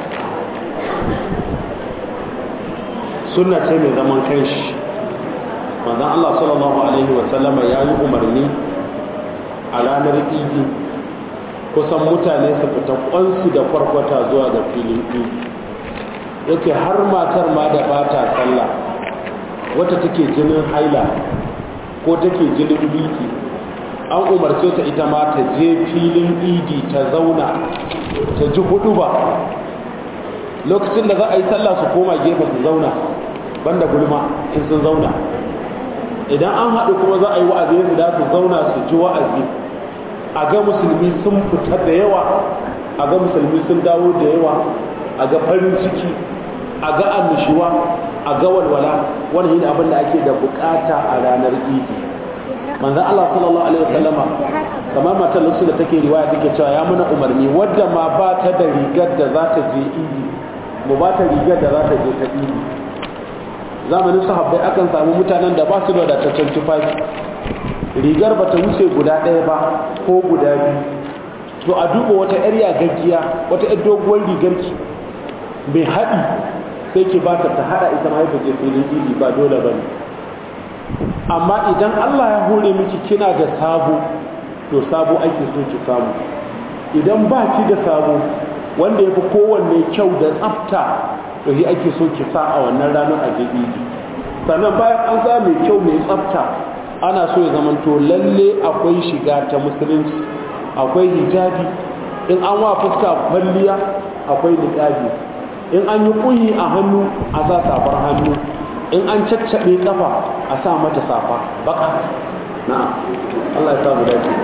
sunna ce mai zaman kanshi manzon Allah sallallahu alaihi wasallama ya yi umarni a ranar idi kusan mutane su fita kwansu da kwarkwata zuwa ga filin idi yake har matar ma da bata sallah wata take jinin haila ko take jinin biki an umarce ta ita ma ta je filin idi ta zauna ta ji hudu ba lokacin da za a yi sallah su koma gefe su zauna banda gulma in sun zauna idan an haɗu kuma za a yi wa'azi su da su zauna su ji wa'azi a ga musulmi sun fita da yawa a ga musulmi sun dawo da yawa a ga farin ciki a ga annishuwa a ga walwala wani yin abin da ake da bukata a ranar idi manzan Allah sallallahu alaihi wasallama kamar matar lusu da take riwaya take cewa ya muna umarni wadda ma ba ta da rigar da za ta je idi mu ba ta rigar da za ta je ta idi zamanin sahabbai akan samu mutanen da ba su da wadataccen tufafi rigar ba ta wuce guda ɗaya ba ko guda biyu to a duba wata yar yagaggiya wata yar doguwar rigar ki mai haɗi sai ki bata ta haɗa ita ma ta je filin idi ba dole ba ne amma idan Allah ya hore miki kina da sabo to sabo ake so ki samu idan ba ki da sabo wanda ya fi kowanne kyau da tsafta to shi ake so ki sa a wannan ranar a je idi sannan bayan an sa mai kyau mai tsafta ana so ya zamanto lalle akwai shiga ta musulunci akwai hijabi in an wa fuska kwalliya akwai niqabi in an yi kuyi a hannu a sa safar hannu in an caccaɓe kafa a sa mata safa baka na'am Allah ya sa mu dace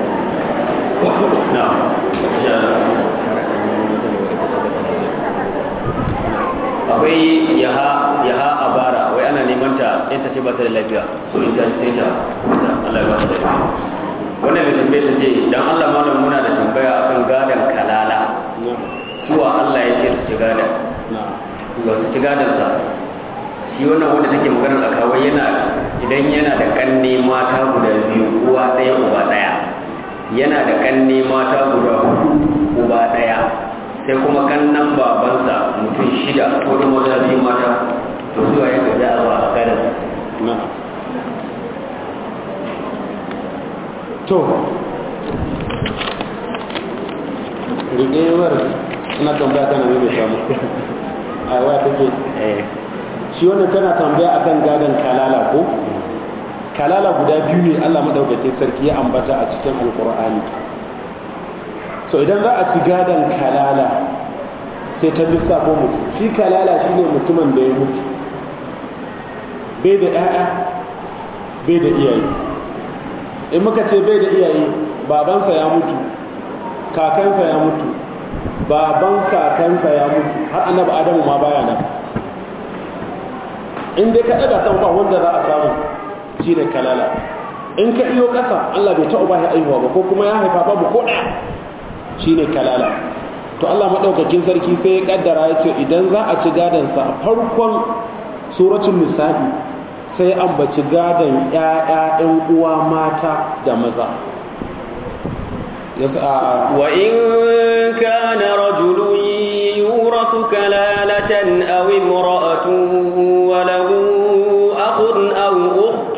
akwai yaha yaha a bara wai ana neman ta in ta ce ba ta da lafiya so in ta sai ta Allah ya ba ta lafiya wannan mai tambaye ta ce dan Allah malam muna da tambaya akan gadan kalala suwa Allah ya ce su ci gadan ga su ci gadan sa shi wannan wanda take magana a kawai yana idan yana da kanne mata guda biyu uwa ɗaya uba ɗaya yana da kanne mata guda hudu uba ɗaya sai kuma kannan babansa mutum shida ko da maza biyu mata to zuwa ya gaji a ba a gadan to rigewar ina tambaya kana mai mai samu a waya take shi wannan tana tambaya akan gadon kalala ko kalala guda biyu ne Allah madaukakin sarki ya ambata a cikin alkur'ani so idan za a ci gadon kalala sai ta lissafo mutu shi kalala shine mutumin da ya mutu bai da 'ya'ya bai da iyaye in muka ce bai da iyaye babansa ya mutu kakansa ya mutu baban kakansa ya mutu har annabi adamu ma baya nan in dai ka ɗaga san ba wanda za a samu shi ne kalala in ka iyo ƙasa Allah bai taɓa bashi aihuwa ba ko kuma ya haifa babu ko ɗaya shi ne kalala to Allah maɗaukakin sarki sai ya ƙaddara ya ce idan za a ci gadonsa a farkon suratul nisa'i sai ambaci gadon ‘ya'ya'yan uwa mata da maza وإن كان رجل يورث كلالة أو امرأة وله أخ أو أخت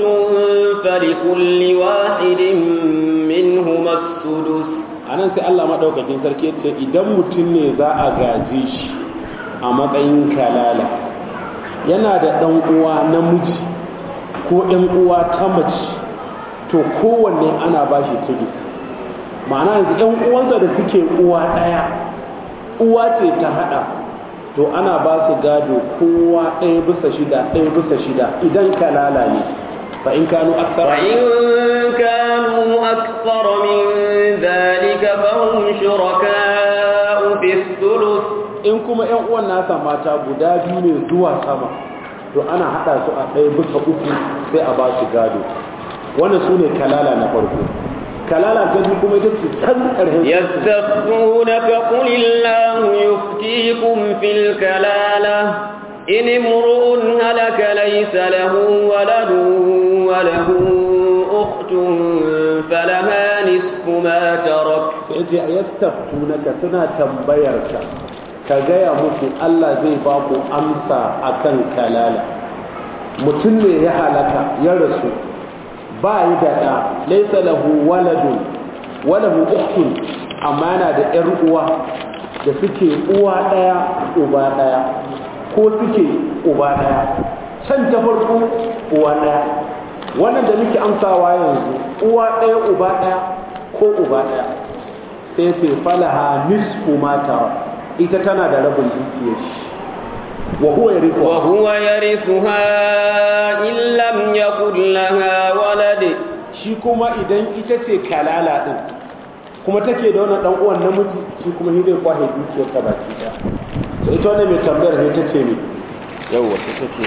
فلكل واحد منهما السدس anan sai Allah maɗaukakin sarki ce idan mutum ne za a gaje shi a matsayin kalala yana da ɗan uwa namiji ko ɗan uwa ta mace to kowanne ana ba shi tudu ma'ana yanzu ɗan uwansa da suke uwa ɗaya uwa ce ta haɗa to ana ba su gado kowa ɗaya bisa shida ɗaya bisa shida idan kalala ne fa in kanu aksar وإن كانوا أكثر من ذلك فهم شركاء في الثلث in kuma ƴan uwan nasa mata guda biyu ne zuwa sama to ana haɗa su a ɗaya bisa uku sai a ba su gado wannan su ne kalala na farko kalala ta biyu kuma ita ce can ƙarshen يستفتونك قل الله يفتيكم في الكلالة إن امرؤ هلك ليس له ولد وله أخت فلها نصف ما ترك sai ce yastaftunaka suna tambayarka ka gaya musu Allah zai ba ku amsa akan kalala mutum ne ya halaka ya rasu ba yi da ɗa laisa lahu waladun walahu ukhtun amma yana da ƴar uwa da suke uwa ɗaya uba ɗaya ko suke uba ɗaya can ta farko uwa ɗaya wannan da muke amsawa yanzu uwa ɗaya uba ɗaya ko uba ɗaya sai sai falaha nisfu ma tara ita tana da rabin dukiyar shi wa huwa yarithu وهو يرثها إن لم يكن لها ولد shi kuma idan ita ce kalala din kuma take da wannan dan uwan namiji shi kuma shi zai kwahe dukiyar ta baki daya to ita wannan mai tambayar sai ta ce ne yawwa ta take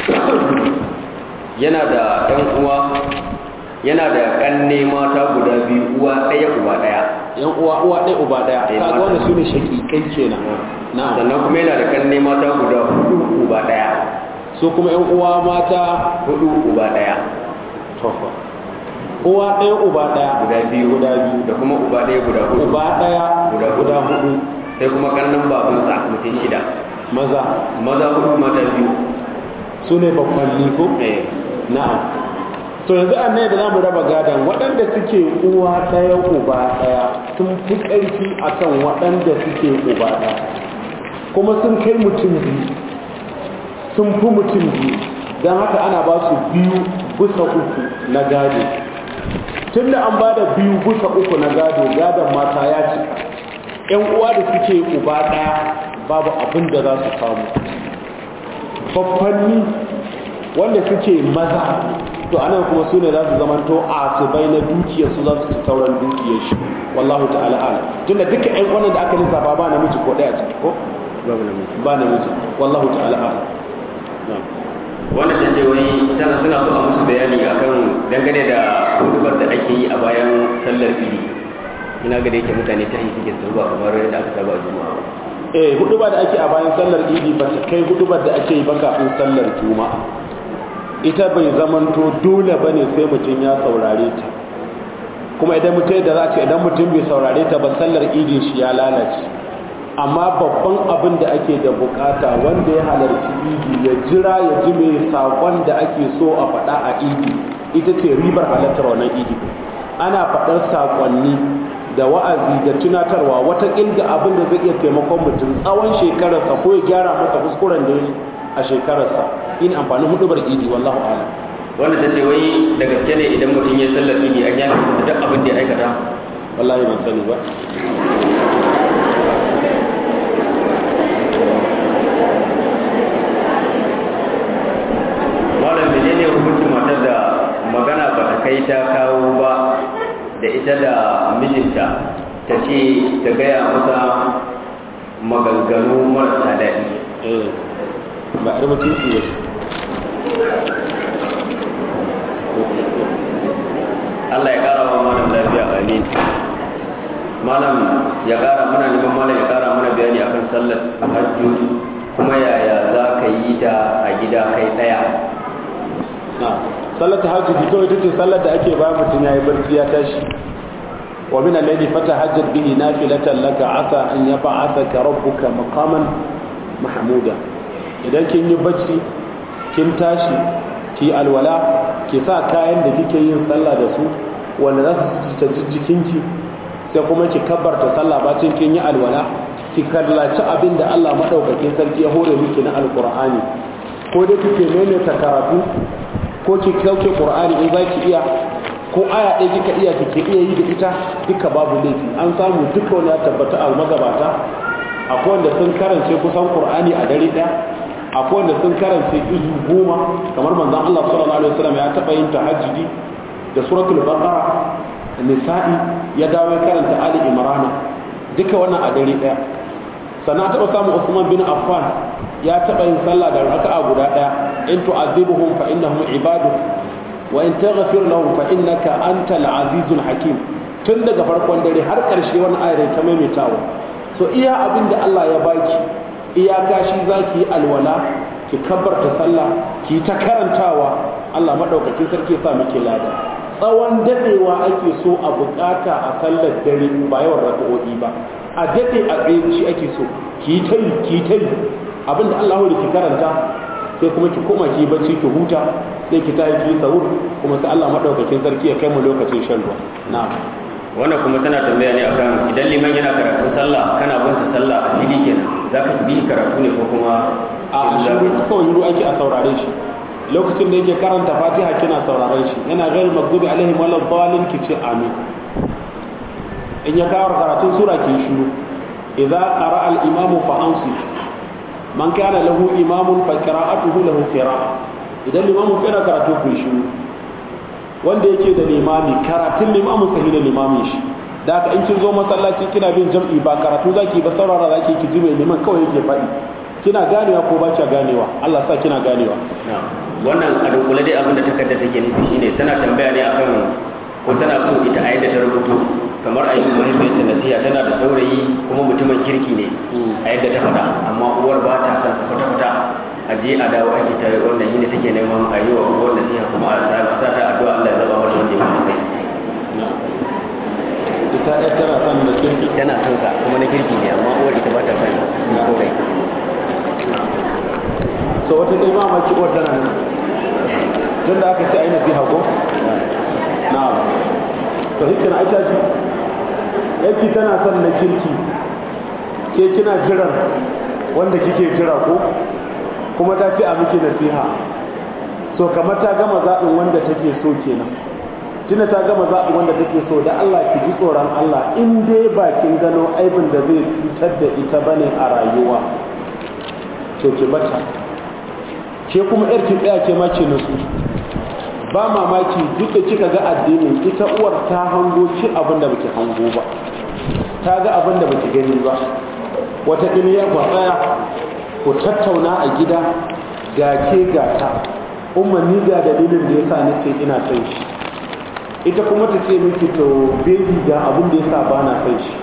yana da ɗan uwa yana da ƙanne mata guda biyu uwa ɗaya uba ɗaya yan uwa uwa ɗaya uba ɗaya Eh, kaga mata. wannan su ne shakikai kenan na'am sannan kuma yana da ƙanne mata guda hudu uba ɗaya su kuma yan uwa mata hudu uba ɗaya tofa uwa ɗaya uba ɗaya guda biyu guda biyu da kuma uba ɗaya guda hudu uba ɗaya Guda hudu. guda hudu sai kuma ƙannan babansa mutum shida maza maza hudu mata biyu su ne bakwanni ko eh na'am to yanzu an da za mu raba gadon waɗanda suke uwa ɗaya uba ɗaya sun fi ƙarfi akan waɗanda suke uba ɗaya kuma sun kai mutum biyu sun fi mutum biyu don haka ana ba su biyu bisa uku na gado tun da an ba da biyu bisa uku na gado gadon mata ya ci ‘yan uwa da suke uba ɗaya babu abin da za su samu babbanni wanda suke maza to anan kuma su ne za su zama to a su bai na dukiyar su za su ci sauran dukiyar shi wallahu ta'ala ala tun da duka ‘yan wannan da aka lissafa ba namiji ko ɗaya ciki ko babu namiji ba namiji wallahu ta'ala ala wannan ta ce wai tana suna so a musu bayani akan dangane da hudubar da ake yi a bayan sallar idi ina ga da yake mutane ta yi suke zuwa kamar yadda aka saba a juma'a eh hudubar da ake a bayan sallar idi ba ta kai hudubar da ake yi ba kafin sallar juma'a ita bai zamanto dole bane sai mutum ya saurare ta kuma idan mutum da za a ce idan mutum bai saurare ta ba sallar idin shi ya lalace amma babban abin da ake da bukata wanda ya halarci idi ya jira ya ji mai sakon da ake so a faɗa a idi ita ce ribar halartar wannan idi ana faɗar sakonni da wa'azi da tunatarwa wata ƙilga abin da zai iya taimakon mutum tsawon shekararsa ko ya gyara masa kuskuren da ya yi a shekararsa in amfanin hudubar idi wallahu a'lam wanda ta ce wai da gaske ne idan mutum ya sallar idi an yafe masa duk abin da ya aikata wallahi ban sani ba malam menene hukuncin matar da magana ba ta kai ta kawo ba da ita da mijinta ta ce ta gaya masa maganganu marasa daɗi eh ba a mutunci ba Allah ya ƙara wa malam lafiya amin malam ya ƙara mana neman malam ya ƙara mana bayani akan sallar hajji kuma yaya za ka yi ta a gida kai ɗaya na sallar tahajjud ita ita ce sallar da ake ba mutum yayi barci ya tashi wa min al-layli fatahajjad bihi nafilatan laka asa an yab'athaka rabbuka maqaman mahmuda idan kin yi bacci kin tashi ki alwala ki sa kayan da kike yin sallah da su wanda za su ta jikinki sai kuma ki kabbarta sallah bacin kin yi alwala ki kallaci abin da Allah madaukakin sarki ya hore miki na alqur'ani ko dai kike maimaita karatu ko ki kauke qur'ani in zaki iya ko aya ɗaya kika iya kike iya yi da ita duka babu laifi an samu duka wani ya tabbata a magabata akwai wanda sun karance kusan qur'ani a dare ɗaya akwai wanda sun karance izu goma kamar manzon Allah sallallahu alaihi wasallam ya taɓa yin tahajjudi da suratul baqara nisa'i ya dawo ya karanta ali imran duka wannan a dare ɗaya sannan taɓa samun Usman bin Affan ya taɓa yin sallah da raka'a guda ɗaya in tu'azibuhum fa innahum ibadu wa in taghfir lahum fa innaka antal azizul hakim tun daga farkon dare har ƙarshe wani ayar ta maimaitawa so iya abin da Allah ya baki iyaka shi zaki yi alwala ki kabbarta sallah ki ta karantawa Allah madaukakin sarki ya sa muke lada tsawon dadewa ake so a bukata a sallar dare ba yawan raka'o'i ba a dade a tsaye shi ake so ki ta yi ki ta yi abinda Allah ya ki karanta sai kuma ki koma ki bacci ki huta sai ki tayi ki sahur kuma sai Allah madaukakin sarki ya kai mu lokacin shan ruwa na'am wannan kuma tana tambaya ne akan idan liman yana karatun sallah kana bin sa sallah a fili kenan za ka bi karatu ne ko kuma a shiru kawai shiru ake a saurare shi lokacin da yake karanta fatiha kina sauraren shi yana gairu magdubi alaihim wala dhalin ki ce amin in ya kawo karatun sura ki shiru idza qara al imam fa ansi man kana lahu imamun fa qira'atuhu lahu qira'a idan limamu kana karatu ku shiru wanda yake da limami karatun limamin sahi da limamin shi da haka in kin zo masallaci kina bin jam'i ba karatu zaki ba saurara zaki ki ji mai liman kawai yake faɗi kina ganewa ko ba kya ganewa Allah sa kina ganewa wannan a dunkule dai abin da takarda take nufi shine tana tambaya ne akan ko tana so ita a yadda ta rubuto kamar a yi mahaifiyarta nasiha tana da saurayi kuma mutumin kirki ne a yadda ta faɗa amma uwar ba ta san kwata-kwata a je a dawo ake ta wannan shine take neman a yi wa uwar nasiha kuma a sa ta addu'a Allah ya zaba mata wanda ya fi kai ita ɗaya tana son da kirki tana son sa kuma na kirki ne amma uwar ita ba ta son saurayi so wata kai mamaki uwar tana nan tun da aka ce ai nasiha ko na'am to hikin ai ta ji yaki tana son na kirki ke kina jiran wanda kike jira ko kuma ta ce a miki nasiha so kamar ta gama zaɓin wanda take so kenan tuna ta gama zaɓin wanda take so da Allah ki ji tsoron Allah in dai ba kin gano aibin da zai cutar da ita bane a rayuwa to ki bata ke kuma yar ki tsaya ke ma ki nasu ba mamaki duk da kika ga addinin ita uwar ta hango ki abin da baki hango ba ta ga abin da baki gani ba wata ya ku tsaya ku tattauna a gida ga ke ga ta umma ni ga dalilin da yasa nake ina son shi ita kuma ta ce miki to baby ga abin da yasa ba na son shi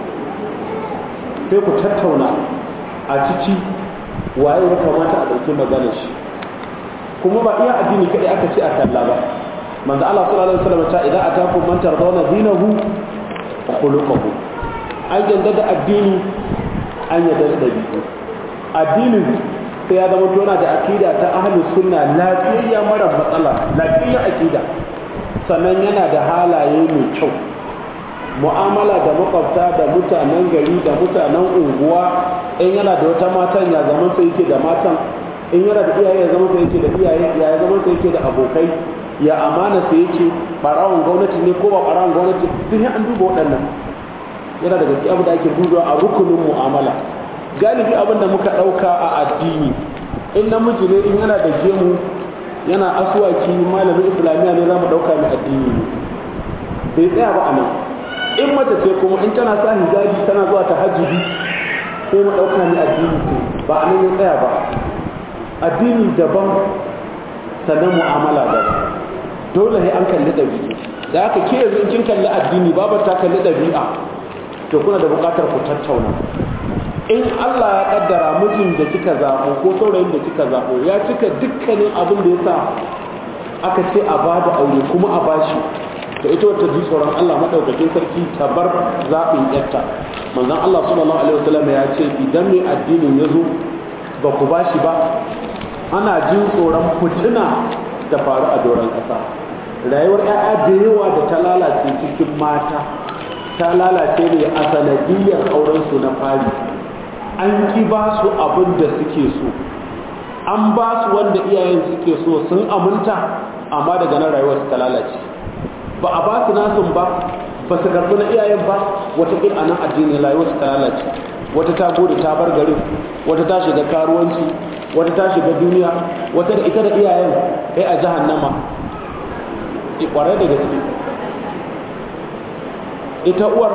sai ku tattauna a ciki waye ya kamata a ɗauki maganar shi kuma ba iya addini kaɗai aka ce a kalla ba manzo Allah sallallahu alaihi wasallam ta idan atakum man tardawna dinahu wa khuluquhu an yanda da addini an yadda da dabi'u addinin sai ya zama tona da akida ta ahlus sunna lafiyayya mara matsala lafiyayya akida sannan yana da halaye mai kyau mu'amala da makwabta da mutanen gari da mutanen unguwa in yana da wata matan ya zama sai yake da matan in yana da iyaye ya zama sai yake da iyaye ya zama sai yake da abokai ya amana sai yake barawon gwamnati ne ko ba barawon gwamnati duk an duba waɗannan yana da gaske abu da ake dubawa a rukunin mu'amala galibi abin da muka ɗauka a addini in namiji ne in yana da gemu yana asuwaki malamin islamiyya ne za mu ɗauka mai addini ne bai tsaya ba a nan in mace ce kuma in tana sa hijabi tana zuwa ta hajjibi sai mu ɗauka mai addini ce ba a nan ya tsaya ba addini daban sannan mu'amala daban dole sai an kalli ɗabi'u da haka ke yanzu kin kalli addini babar ta kalli ɗabi'a to kuna da buƙatar ku tattauna in Allah ya kaddara mijin da kika zaɓo ko saurayin da kika zaɓo ya cika dukkanin abin da ya sa aka ce a ba da aure kuma a bashi to ita wata ji tsoron Allah madaukakin sarki ta bar zaɓin yarta manzon Allah sallallahu alaihi wasallam ya ce idan mai addinin ya zo ba ku bashi ba ana jin tsoron fitina ta faru a doron ƙasa rayuwar 'ya'ya da yawa da ta lalace cikin mata ta lalace ne a sanadiyyar aurensu na fari an ki ba su abin da suke so an ba su wanda iyayen suke so sun aminta amma daga nan rayuwar ta lalace ba a ba su nasun ba ba su karɓi na iyayen ba wataƙil a nan addini rayuwar ta lalace wata ta gode ta bar garin wata ta shiga karuwanci wata ta shiga duniya wata da ita da iyayen kai a jahannama kwarai da gaske ita uwar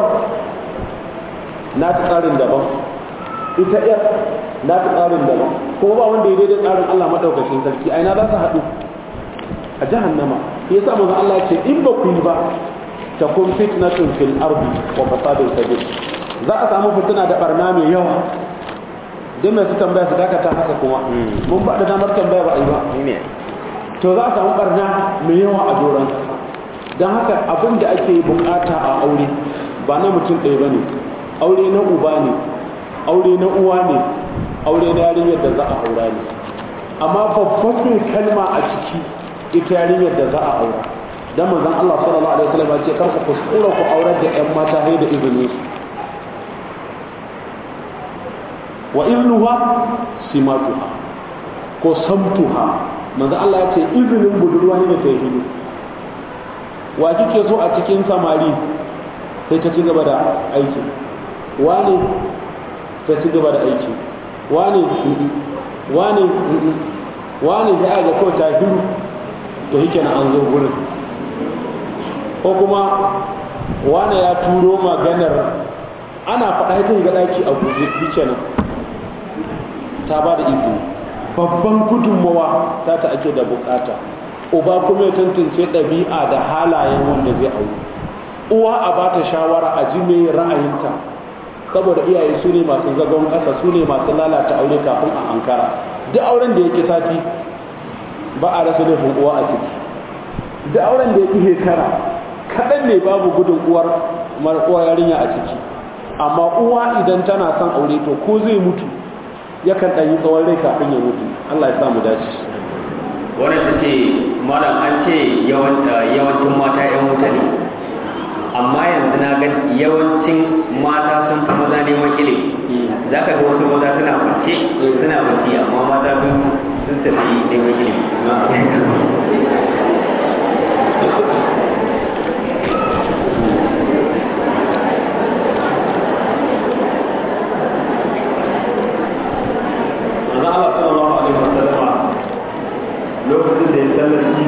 na ta tsarin daban ita yar na ta tsarin daban kuma ba wanda ya daidai tsarin Allah madaukakin sarki a ina za su haɗu a jahannama shi yasa manzon Allah ya ce in ba ku yi ba ta kun fitnatun fil ardi wa fasadun kabir za a samu fitina da barna mai yawa dan mai su tambaya su dakata haka kuma mun ba da damar tambaya ba a yi ba to za a samu barna mai yawa a doron kasa don haka abin da ake bukata a aure ba na mutum ɗaya ba ne aure na uba ne aure na uwa ne aure na yarinyar da za a aura ne amma babban kalma a ciki ita yarinyar da za a aura dan manzon Allah sallallahu alaihi wasallam ya ce kar ku kuskura ku aurar da ƴan mata sai da izinin su wa iznuha simatuha ko samtuha manzon Allah ya ce izinin budurwa ne ta yi wa kike so a cikin samari sai ta ci gaba da aiki wani ta ci gaba da aiki wani wani wani sai aka kawai ta hiru to yake na an zo gurin ko kuma wani ya turo maganar ana faɗa ita ga ɗaki a guje yake nan ta ba da izini babban gudunmawa ta ta ake da bukata uba kuma ya tantance ɗabi'a da halayen wanda zai aure uwa a ba ta shawara a ji mai ra'ayinta saboda iyaye su ne masu zagon ƙasa su ne masu lalata aure kafin a ankara duk auren da yake sati ba a rasa laifin uwa a ciki duk auren da yake shekara kaɗan ne babu gudun uwar uwa yarinya a ciki amma uwa idan tana son aure to ko zai mutu yakan ɗan yi tsawon rai kafin ya mutu Allah ya samu dace wannan ta ce malam an ce yawancin mata 'yan wuta ne amma yanzu na ga yawancin mata sun fi maza neman ilimi za ka ga wasu maza suna kwance suna bacci amma mata sun sun tafi neman ilimi Manzo Allah sallallahu alaihi wasallama lokacin da ya sallar idi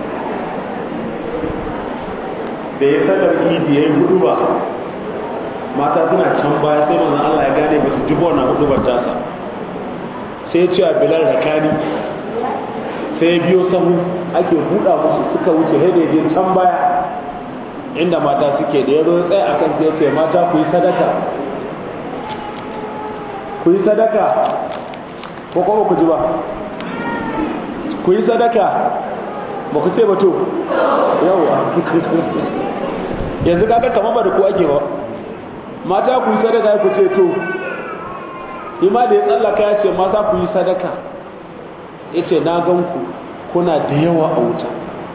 da ya sallar idi ya yi hudu ba mata suna can baya sai manzon Allah ya gane ba su ji wannan hudu ba tasa sai ya ce a bilal rakani sai ya biyo sahu ake buɗa musu suka wuce sai da ya je can baya inda mata suke da ya zo ya tsaya a kan sai ya ce mata ku yi sadaka ku yi sadaka ko kuma ku ji ba ku yi sadaka ba ku ce ba to yawa yanzu kaga kamar ba da ku ake ba mata ku yi sadaka ku ce to ima da ya tsallaka ya ce mata ku yi sadaka ya ce na gan ku kuna da yawa a wuta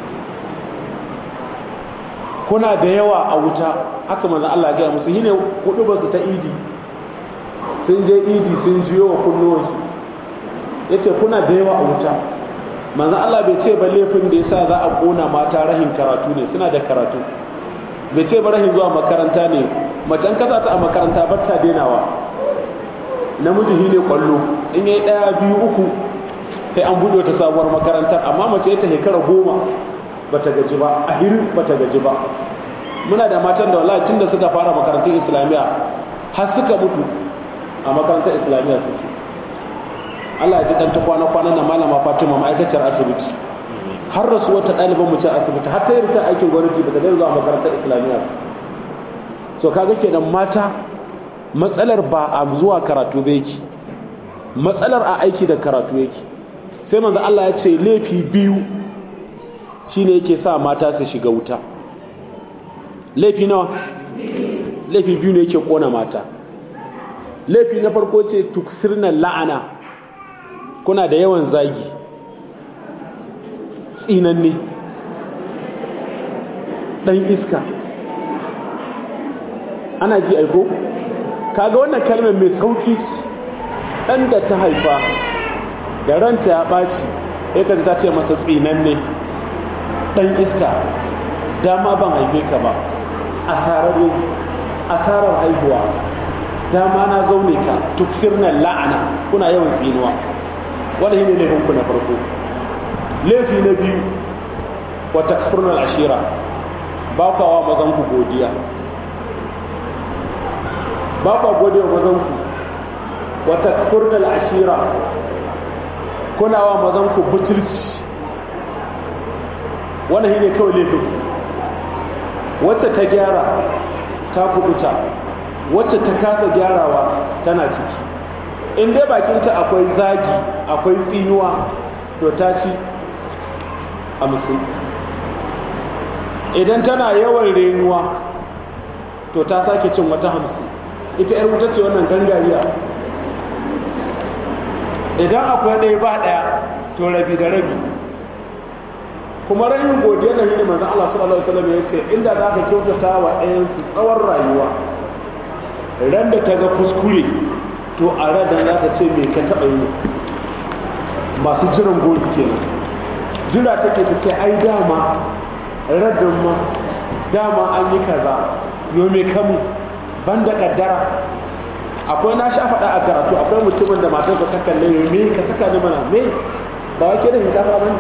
kuna da yawa a wuta haka manzan Allah gaya musu yi ne hudu ba su ta idi sun je idi sun jiyo wa kunnuwansu ya ce kuna da yawa a wuta manzan Allah bai ce ba laifin da ya sa za a kona mata rahin karatu ne suna da karatu bai ce ba rahin zuwa makaranta ne macen kasa ta a makaranta ba ta denawa namiji shi ne kwallo in yi ɗaya biyu uku sai an buɗe wata sabuwar makarantar amma mace ta shekara goma ba ta gaji ba a hirin ba ta gaji ba muna da matan da wallahi tun da suka fara makarantun islamiyya har suka mutu a makarantar islamiyya suke Allah ya ji ɗan ta kwana-kwanan na malama Fatima ma'aikaciyar asibiti har rasu wata ɗaliban mu ce asibiti har ta yi rita aikin gwamnati ba ta dai zuwa makarantar islamiyya so kaga kenan mata matsalar ba a zuwa karatu ba yake matsalar a aiki da karatu yake sai manzo Allah ya ce laifi biyu shine yake sa mata su shiga wuta laifi nawa laifi biyu ne yake kona mata laifi na farko ce tuksirna la'ana kuna da yawan zagi tsinanne dan iska ana ji aiko kaga wannan kalmar mai sauki dan da ta haifa da ranta ya ɓaci ya kaji ta ce masa tsinanne dan iska dama ban haife ka ba asarar asarar haihuwa dama na zaune ka tuksirna la'ana kuna yawan tsinuwa wanda shi ne laifinku na farko laifi na biyu wa takfurnal ashira ba kwa wa mazanku godiya ba kwa gode wa mazanku wa takfurnal ashira kuna wa mazanku butulci wannan shi ne kawai laifin wacce ta gyara ta kubuta wacce ta kasa gyarawa tana ciki in dai bakinta akwai zagi akwai tsinuwa to ta ci hamsin idan tana yawan renuwa to ta sake cin wata hamsin ita yar wuta ce wannan gangariya idan akwai ɗaya ba ɗaya to rabi da rabi kuma rahin godiya da shi manzon Allah sallallahu alaihi wasallam ya ce inda za ka kyautata wa ɗayan su tsawon rayuwa ran da ta ga kuskure to a radan za ta ce me ka taɓa yi masu jiran gori kenan jira take ta ce ai dama radan ma dama an yi kaza yo me kamu banda kaddara akwai na sha faɗa a karatu akwai mutumin da matarsa ta kalle me ka saka ni mana me ba wake da hinkafa bane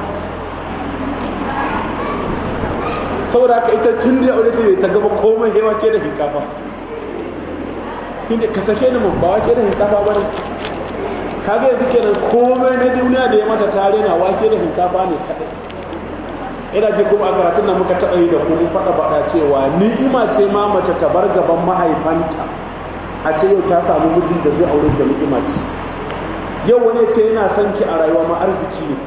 saboda haka ita tun da aure ce ta gaba komai sai wake da hinkafa inda ka sake ni mun ba wake da hinkafa bane kaga yanzu kenan komai na duniya da ya mata tare na wake da hinkafa ne kadai ina ji kuma a karatun da muka taɓa yi da kuma faɗa faɗa cewa ni'ima ce ma mace ta bar gaban mahaifanta a ce yau ta samu mijin da zai aure da ni'ima ce yau wani ce yana son ki a rayuwa ma arziki ne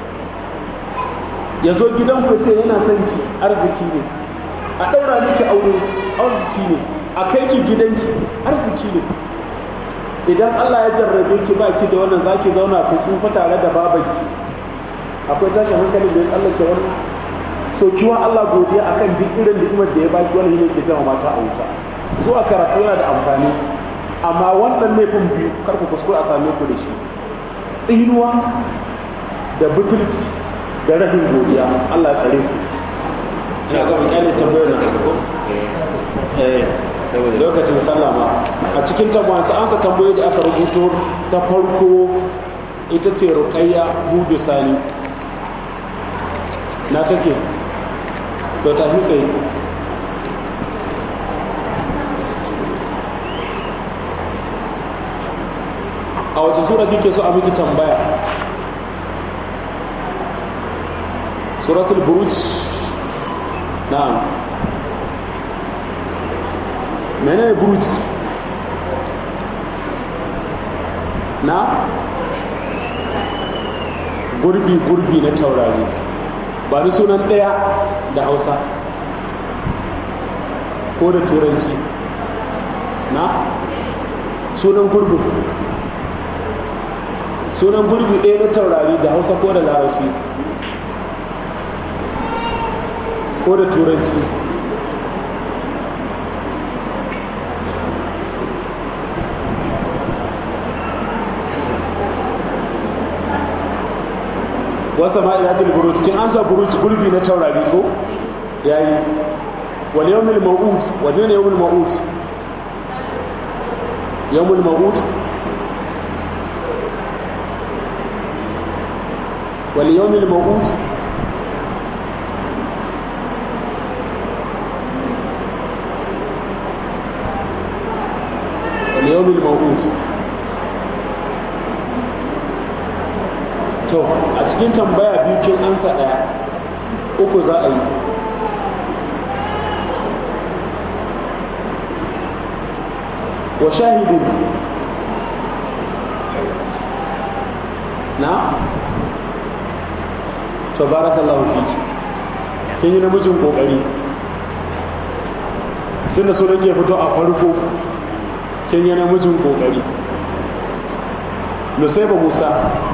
ya zo gidan ku ce yana son ki arziki ne a ɗaura miki aure arziki ne a kai ki gidanki arziki ne idan Allah ya jarrabe ki ba ki da wannan zaki zauna ku tsufa tare da babanki akwai tashin hankali da ya tsallake wannan so kiwa Allah godiya akan duk irin ni'imar da ya baki wani ne ke jama mata a wuta zuwa karatu yana da amfani amma wannan laifin biyu kar ku kuskure a same ku da shi tsinuwa da butulci da rashin godiya Allah ya tsare ku ina ga mun ne tambayar na ko eh lokacin sallama a cikin tambayar ta ansa tambayoyi da aka rubuto ta farko ita ce ruqayya hudu sani na take to tafi tsaye a wace sura kike so a miki tambaya suratul buruj na'am menene buruj na gurbi gurbi na taurari ba ni sunan ɗaya da hausa ko da turanci na sunan gurbi sunan gurbi ɗaya na taurari da hausa ko da larabci ko da turanci wasa ma ila buruj kin amsa buruj gurbi na taurari ko yayi wal yawmil maw'ud wa dina yawmil maw'ud yawmul maw'ud wal yawmil maw'ud wal yawmil maw'ud to a cikin tambaya biyu kin ansa ɗaya uku za a yi wa shahidin na to barakallahu fiki kin yi namijin kokari tunda so nake fito a farko kin yi namijin kokari Nusaiba Musa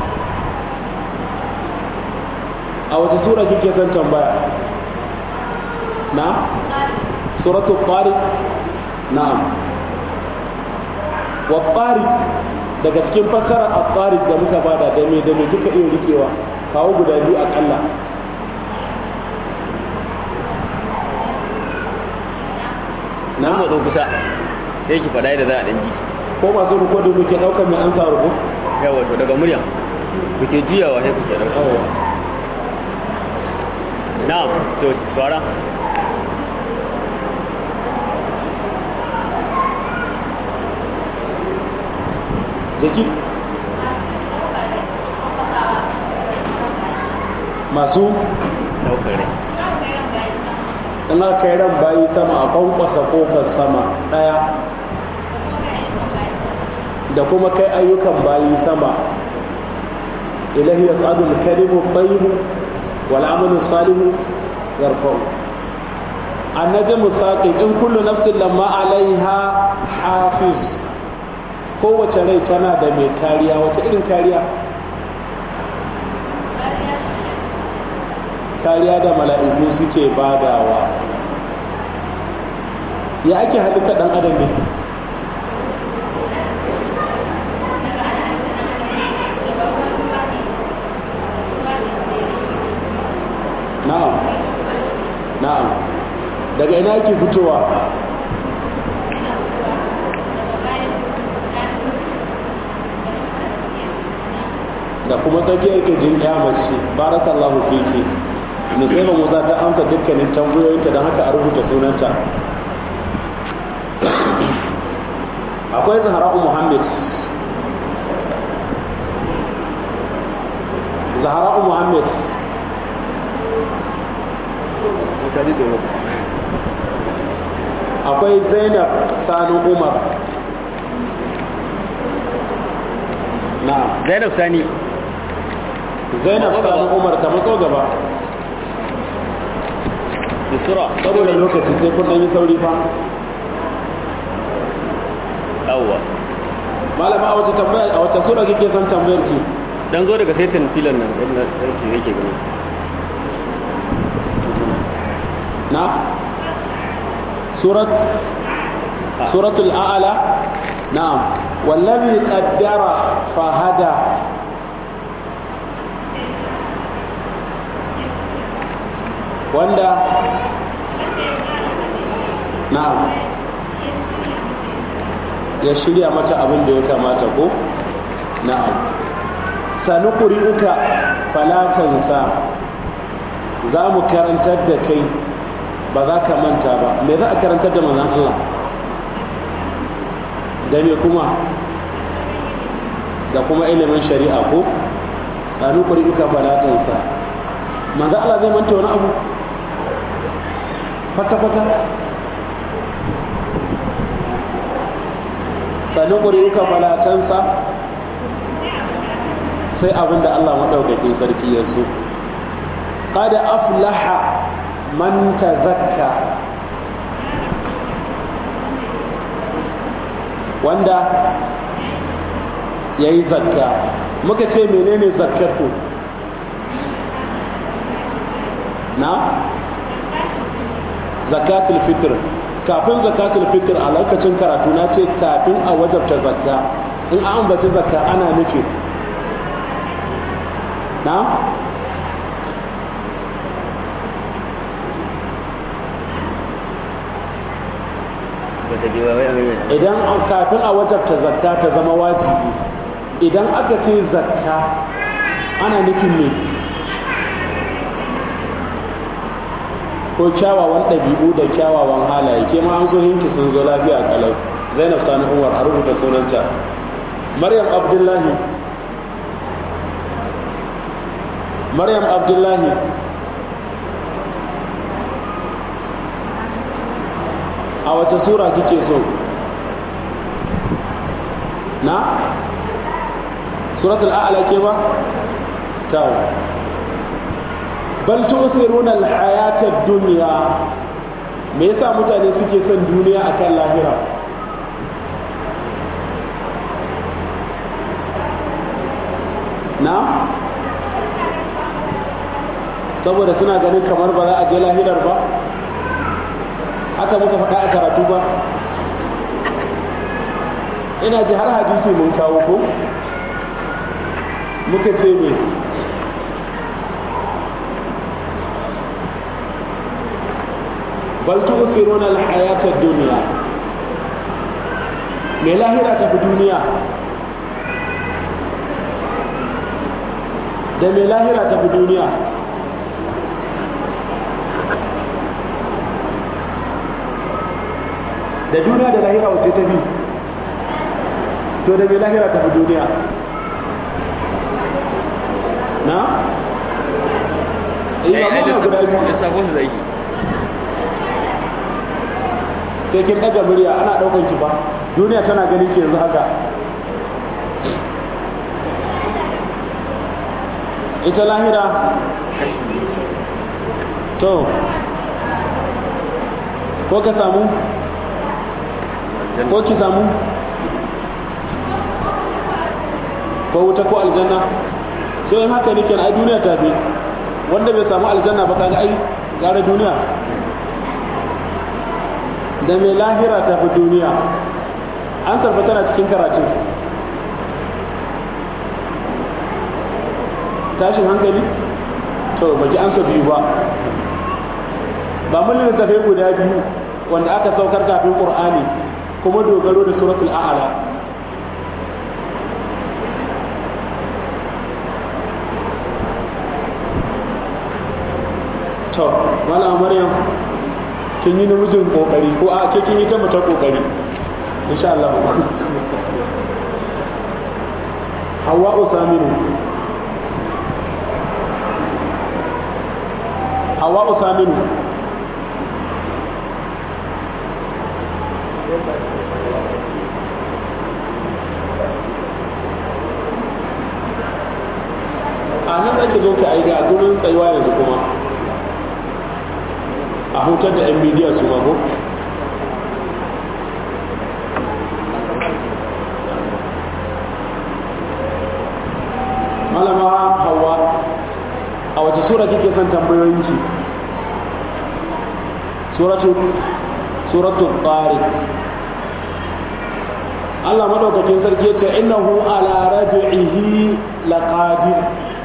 a wata sura kike son tambaya na suratul tariq na'am wa tariq daga cikin fassara a tariq da muka bada da me da me kika iya rikewa kawo guda biyu akalla na matso kusa sai ki faɗa da za a ɗan ji ko masu rikodin muke ɗaukar mai an sa rubu yawa to daga murya kuke juyawa sai kuke ɗauka na'am to fara jiki masu ɗaukar rai in aka yi ran bayi sama a kwankwasa kofar sama ɗaya da kuma kai ayyukan bayi sama ilahi ya tsadul karimu tsayibu wal amalu salihu yarfa'u annajmu saqi in kullu nafsin lamma alaiha hafiz kowace rai tana da mai kariya wata irin kariya kariya da mala'iku suke badawa ya ake halitta ɗan adam ne na'am na'am daga ina yake fitowa da kuma tsakiyar kirjin mace barakallahu fiki nusaiba musa ta amsa dukkanin tambayoyinta don haka a rubuta sunanta akwai zahara'u muhammad zahara'u muhammad akwai zainab sani umar na zainab sani zainab sani umar ta matso gaba bisura saboda lokaci sai kun ɗan yi sauri fa yawwa malama a wata tambaya a wata sura kike son tambayar ki dan zo daga saitin filan nan yadda yake yake gani na surat suratul a'la na'am wallazi qaddara fahada wanda na'am ya shirya mata abin da ya kamata ko na'am sanuqri'uka falatansa za mu karantar da kai ba za ka manta ba me za a karantar da manzon Allah da me kuma da kuma ilimin shari'a ko sanuqri'uka falatansa manzon Allah zai manta wani abu fata-fata sanuqri'uka falatansa sai abin da Allah maɗaukakin sarki ya so kada aflaha man tazakka wanda ya yi zakka muka ce menene zakkar ku na zakatul fitr kafin zakatul fitr a lokacin karatu na ce kafin a wajabta zakka in an ambaci zakka ana nufin na idan kafin a wajabta zakka ta zama wajibi idan aka ce zakka ana nufin ne ko kyawawan ɗabi'u da kyawawan halaye ke ma an so hinki sun zo lafiya kalau zainab sani umar a rubuta sunanta maryam abdullahi maryam abdullahi a wace sura kike so na suratul a'la ke ba tawo bal tusiruna alhayata ad-dunya me yasa mutane suke son duniya akan lahira na saboda suna ganin kamar ba za a je lahirar ba haka muka faɗa a karatu ba ina ji har hadisi mun kawo ko muka ce me bal tu'thiruna al-hayata ad-dunya me lahira ta fi duniya da me lahira ta fi duniya da duniya da lahira wace ta fi to da mai lahira ta fi duniya na? iya mana guda biyu lissafo su zai sai kin daga murya ana daukan ki ba duniya tana ganin ki yanzu haka ita lahira to ko ka samu ko ki samu ko wuta ko aljanna sai in haka nake ai duniya ta fi wanda bai samu aljanna ba kaga ai gara duniya da mai lahira ta fi duniya an sarfa tana cikin karatun tashin hankali to baki an biyu ba ba mun littattafai guda biyu wanda aka saukar kafin qur'ani kuma dogaro da suratul a'la to malama maryam kin yi namijin kokari ko a ke kin yi ta mutar kokari insha Allah Hawwa Usaminu Hawwa Usaminu a nan ake zo ka aiki a gurin tsayuwa yanzu kuma a hutar da 'yan midiya su mako tambayoyinki suratu suratu tariq Allah madaukakin sarki yace innahu ala raj'ihi laqadir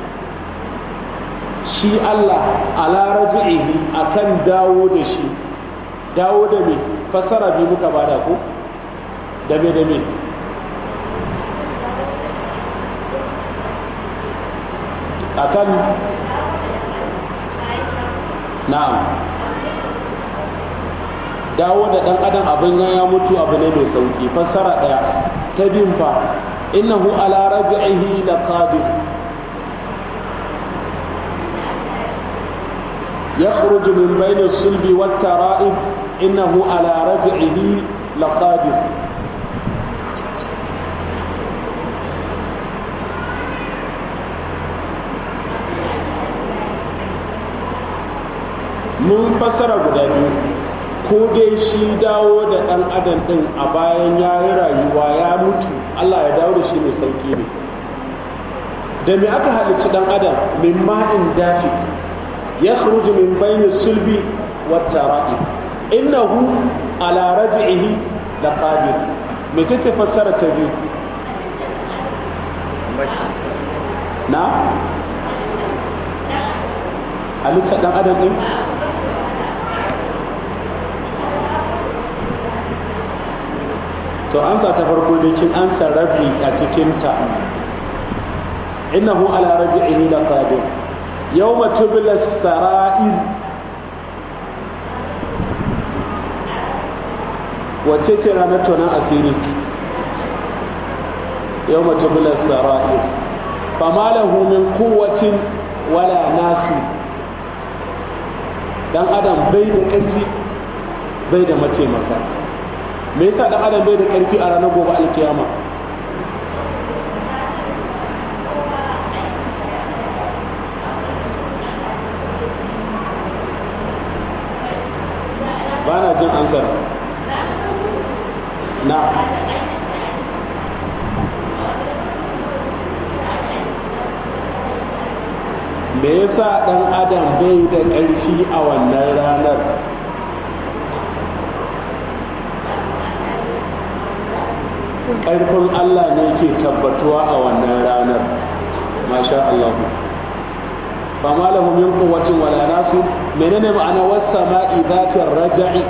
shi Allah ala raj'ihi akan dawo da shi dawo da me fassara bi muka bada ko da me da me akan na'am dawo da dan adam abin ya mutu abu ne mai sauki fassara daya ta bin fa innahu ala raj'ihi laqadir يخرج من بين الصلب والترائب إنه على رجعه لقادر mun fassara guda biyu ko dai shi dawo da ɗan adam ɗin a bayan ya yi rayuwa ya mutu Allah ya dawo da shi mai sauki ne da me aka halicci ɗan adam min ma'in dafi ya min bayni sulbi wata ra'i innahu ala raj'ihi la qadir me take fassara ta biyu na halitta ɗan adam ɗin to amsa ta farko ne kin amsa rabi a cikin ta innahu ala raji'ihi laqadir yawma tubla sara'ir wace ce ranar tonan asiri yawma tubla sara'ir fama lahu min quwwatin wala nasi dan adam bai da ƙarfi bai da mataimaka me yasa dan adam bai da karfi a ranar gobe alkiyama ba na jin ansar na me yasa dan adam bai da karfi a wannan ranar ƙarfin Allah ne ke tabbatuwa a wannan ranar masha Allah ba malamu min quwwatin wala nasir menene ma'ana was sama'i dhatir raj'i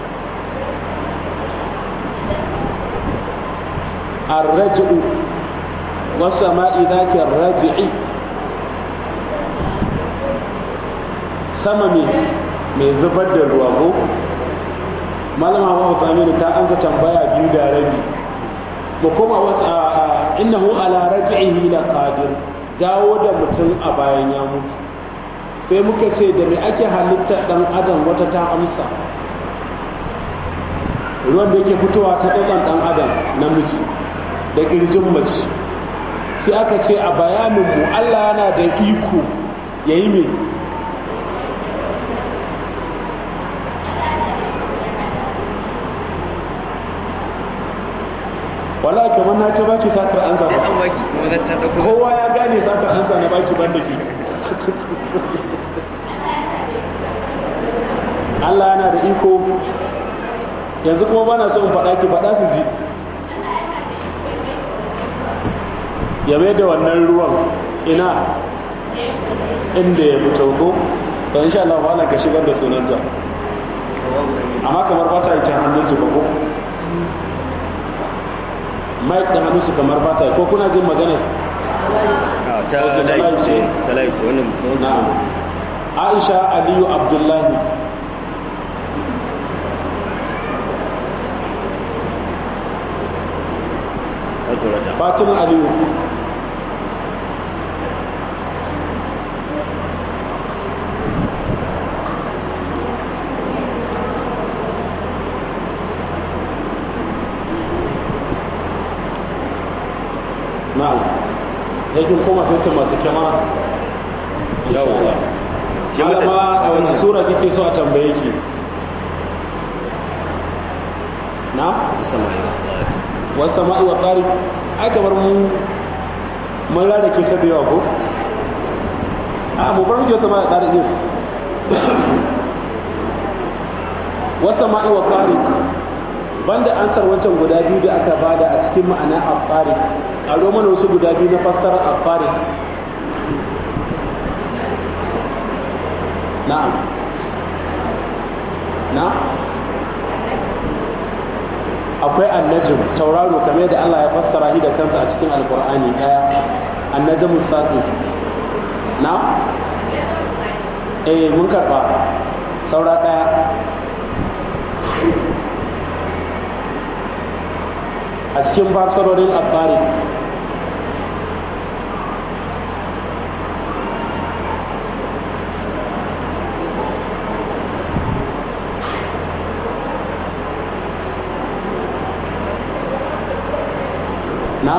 ar-raj'u was sama'i dhatir raj'i sama me mai zubar da ruwa ko malama ba ta ta ansa tambaya biyu da rabi mu koma wata innahu ala raj'ihi la qadir dawo da mutum a bayan ya mutu sai muka ce da me ake halitta dan adam wata ta amsa ruwan da yake fitowa ta tsatsan dan adam namiji da kirjin mace sai aka ce a bayanin mu Allah yana da iko yayi me wala kamar na ce baki satar ansa ba kowa ya gane satar ansa na baki ban da ke Allah yana da iko yanzu kuma bana so in faɗa ki faɗa su ji ya mai da wannan ruwan ina inda ya fito ko to insha Allah ba ka shigar da sunanta amma kamar ba ta yi ta hannun su ba ko mic da hannunsu kamar ba ta ko kuna jin maganar ta layi ce ta layi ce wannan na'am Aisha Aliyu Abdullahi Fatima Aliyu na'am yakin koma sai masu kyamara yawwa ke mata malama a wani sura kike so a tambaye ki na sama ya wasu sama'i wa tsari ai kamar mu mun rada ke ta da yawa ko a mu bar mu je sama da tsari din wasa ma'i wa tsari banda ansar wancan guda biyu da aka bada a cikin ma'ana a tsari a roman wasu guda biyu na fassarar a tsari na'am na akwai annajim tauraro kamar da Allah ya fassara shi da kansa a cikin alkur'ani daya annajmu saqi na eh mun karba saura daya a cikin fassarorin abbari na?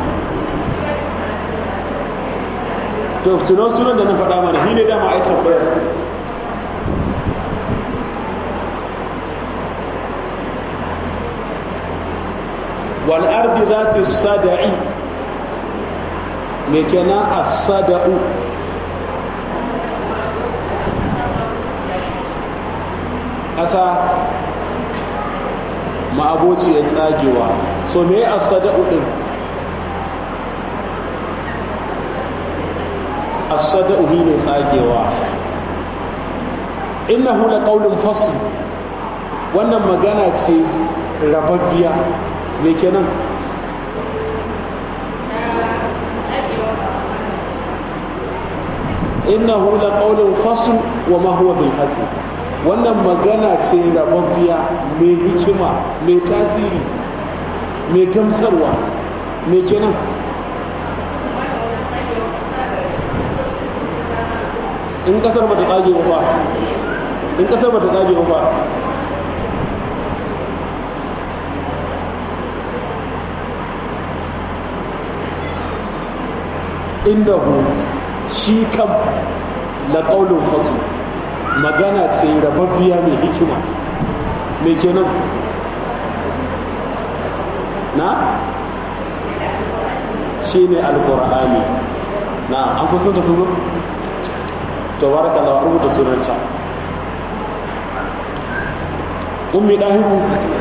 to tuno sunan da na faɗa mana shi ne dama ai tambayar wal ardi zati sada'i me kenan as-sada'u ƙasa ma'aboci ya tsagewa so me as-sada'u din as-sada'u ne tsagewa innahu laqawlun fasl wannan magana ce rababbiya me kenan innahu laqawlun fasl wa ma huwa bil hasl wannan magana ce rababbiya mai hikima mai tasiri mai gamsarwa me kenan in kasar bata tsage ba in kasar bata tsage ba innahu shi kam la qaulun fasl magana ce rababbiya mai hikima me kenan na shine alqur'ani na an kusa da kuma to barakallahu rubuta sunanta ummi dahibu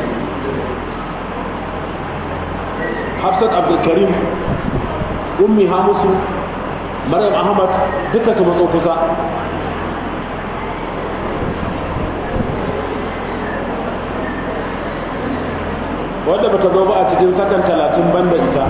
hafsat abdulkarim ummi hamusu maryam ahmad duka su matso kusa wadda bata zo ba a cikin sakan talatin banda ita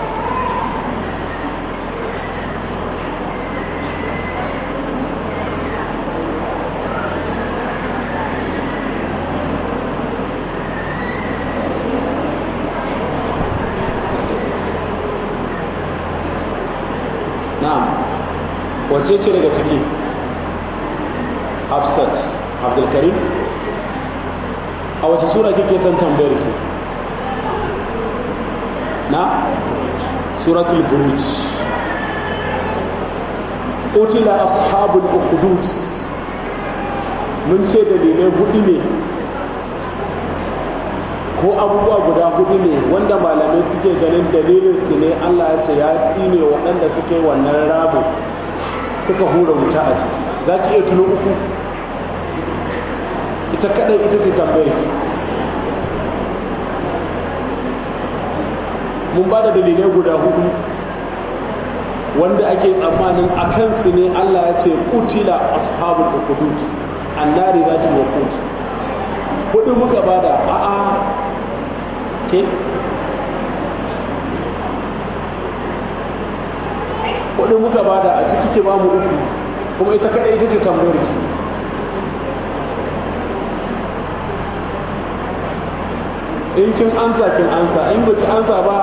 na'am wace ce daga ciki hafsat abdulkarim a wace sura kike son tambayar ki na suratul buruj utila ashabul ukhdud mun ce dalilai hudu ne ko abubuwa guda hudu ne wanda malamai suke ganin dalilin su ne Allah ya ce ya tsine waɗanda suke wannan rabu suka hura wuta a ciki za ki iya tuno uku ita kadai ita ce tambayar ki mun ba da dalilai guda hudu wanda ake tsammanin a kansu ne Allah ya ce kutila ashabul ukhdud annari zatul waqud hudu muka bada a'a ke hudu muka bada a ciki ke bamu uku kuma ita kada ita ce tambayar ki in kin ansa kin ansa in baki ansa ba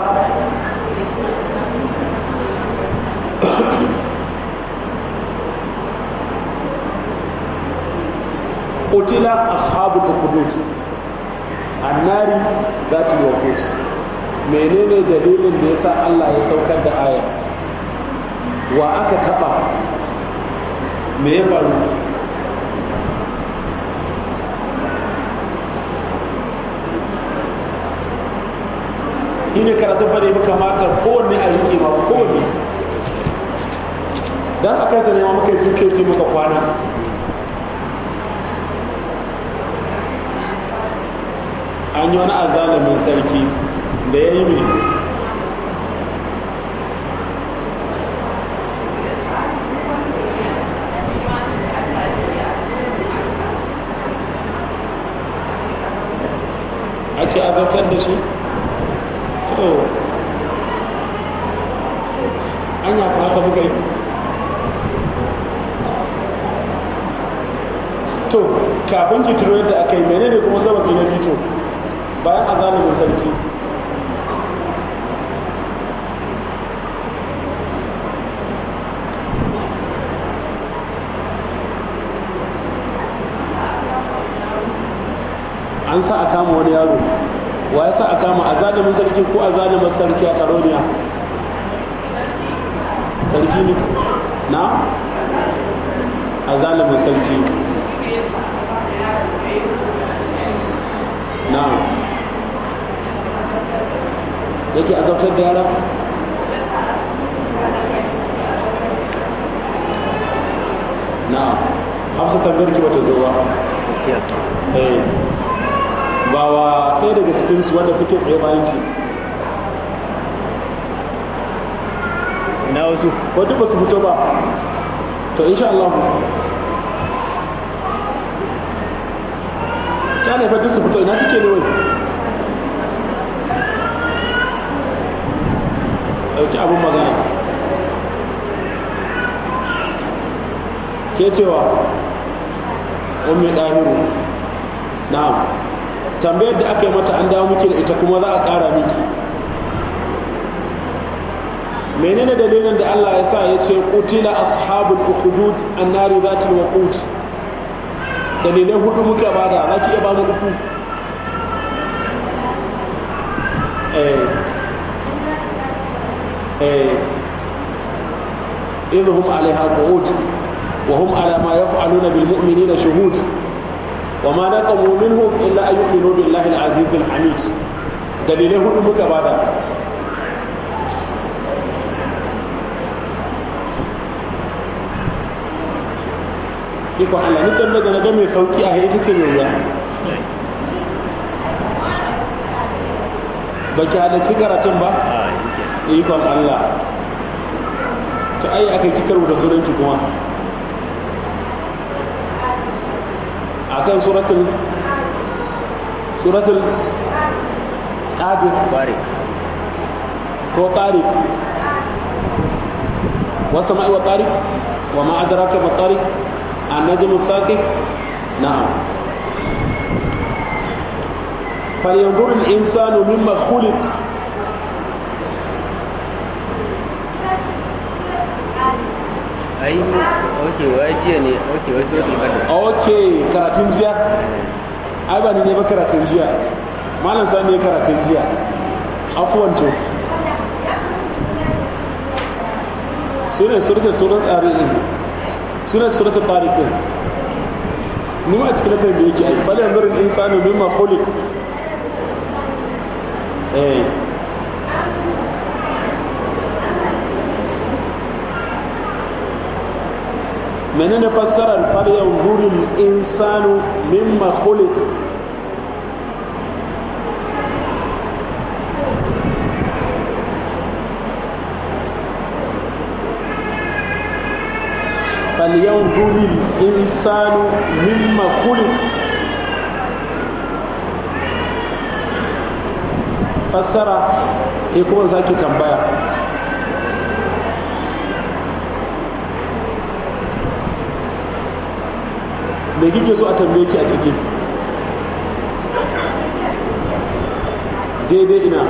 qutila ashabul ukhdud annari zatul waqud menene dalilin da yasa Allah ya saukar da aya wa aka taba me ya faru shi ne karatun fara yi kamata kowanne a riƙe ma kowanne don a kai ne ma muka yi suke ce muka kwana an yi wani azalimin sarki da ya yi mai ake azabtar da shi to an ya haka muka yi to kafin ki turo yadda aka yi menene kuma sababi na fito bayan a zalimin sarki an sa a kama wani yaro wa ya sa a kama a zalimin sarki ko a zalimin sarki a karoniya sarki ne na a zalimin sarki na yake azabtar da yara na hafsa tambayar ki bata zo ba ba wa ɗaya daga cikinsu wanda suke tsaye bayan ki na wasu ko duk ba su fito ba to insha Allah ta ne fa duk su fito ina suke ne wai ɗauki abin magana ke cewa ummi ɗahiru na'am tambayar da aka yi mata an dawo miki da ita kuma za a ƙara miki menene dalilin da Allah ya sa ya ce qutila ashabul ukhdud annari zatil waqut dalilai hudu muka bada za ki iya ba mu uku eh eh idhum alaiha qu'ud wa hum ala ma yaf'aluna bil mu'minina shuhud وما نقموا منهم إلا أن يؤمنوا بالله العزيز الحميد دليل هدو muka bada iko Allah ni tambaye da na ga mai sauki a ita ce mai wuya ba ki halarci karatun ba ikon Allah ta ai aka yi kikar da sunanki kuma akan suratul suratul qadir bari ko tariq wa sama'i wa tariq wa ma adraka ma tariq an-najmu saqib na'am falyanzur al-insanu mimma khuliq ai oke wai jiya ne oke wai suratul qadr okay karatun jiya ai ba ni ne ba karatun jiya malam sa ne karatun jiya afuwan to sune suratul surat tariqin sune suratul tariqin ni ma cikin da yake ai bal yanzur al insanu mimma khuliq eh menene fassarar fal yanzur al insanu mimma khuliq فلينظر الإنسان مما خلق fassara sai kuma zaki tambaya me kike so a tambaye ki a ciki daidai ina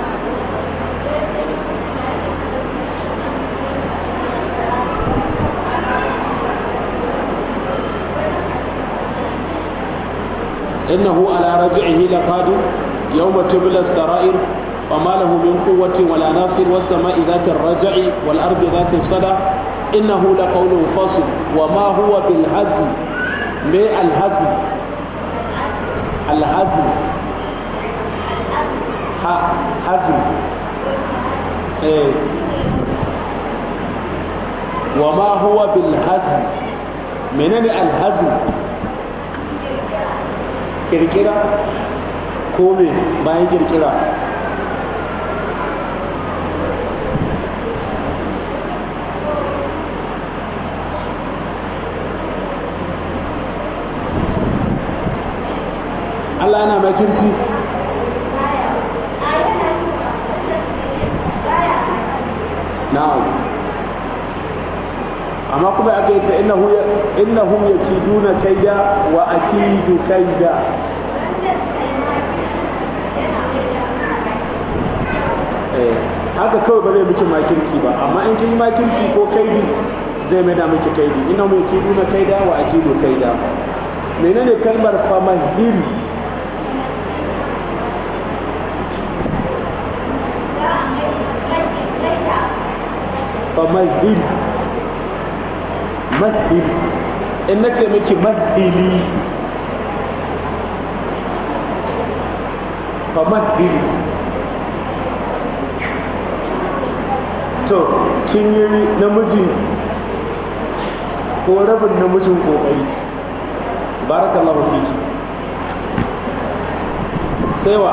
إنه على رجعه لقادر يوم تبلى السرائر وما له من قوة ولا ناصر والسماء ذات الرجع والأرض ذات الصدى إنه لقول فصل وما هو بالهزل ما الهزل الهزل ها هزل إيه وما هو بالهزل منين الهزل kirkira ko me bayan kirkira Allah yana makirci na'am amma kuma aka yi ta innahum yakiduna kaida wa akidu kaida eh haka kawai ba zai miki makirci ba amma in kin makirci ko kaidi zai mai da miki kaidi innahum yakiduna kaida wa akidu kaida menene kalmar famahil famahil mahil in na ce miki mahili famahil to kin yi namiji ko rabin namijin kokari barakallahu fiki sai wa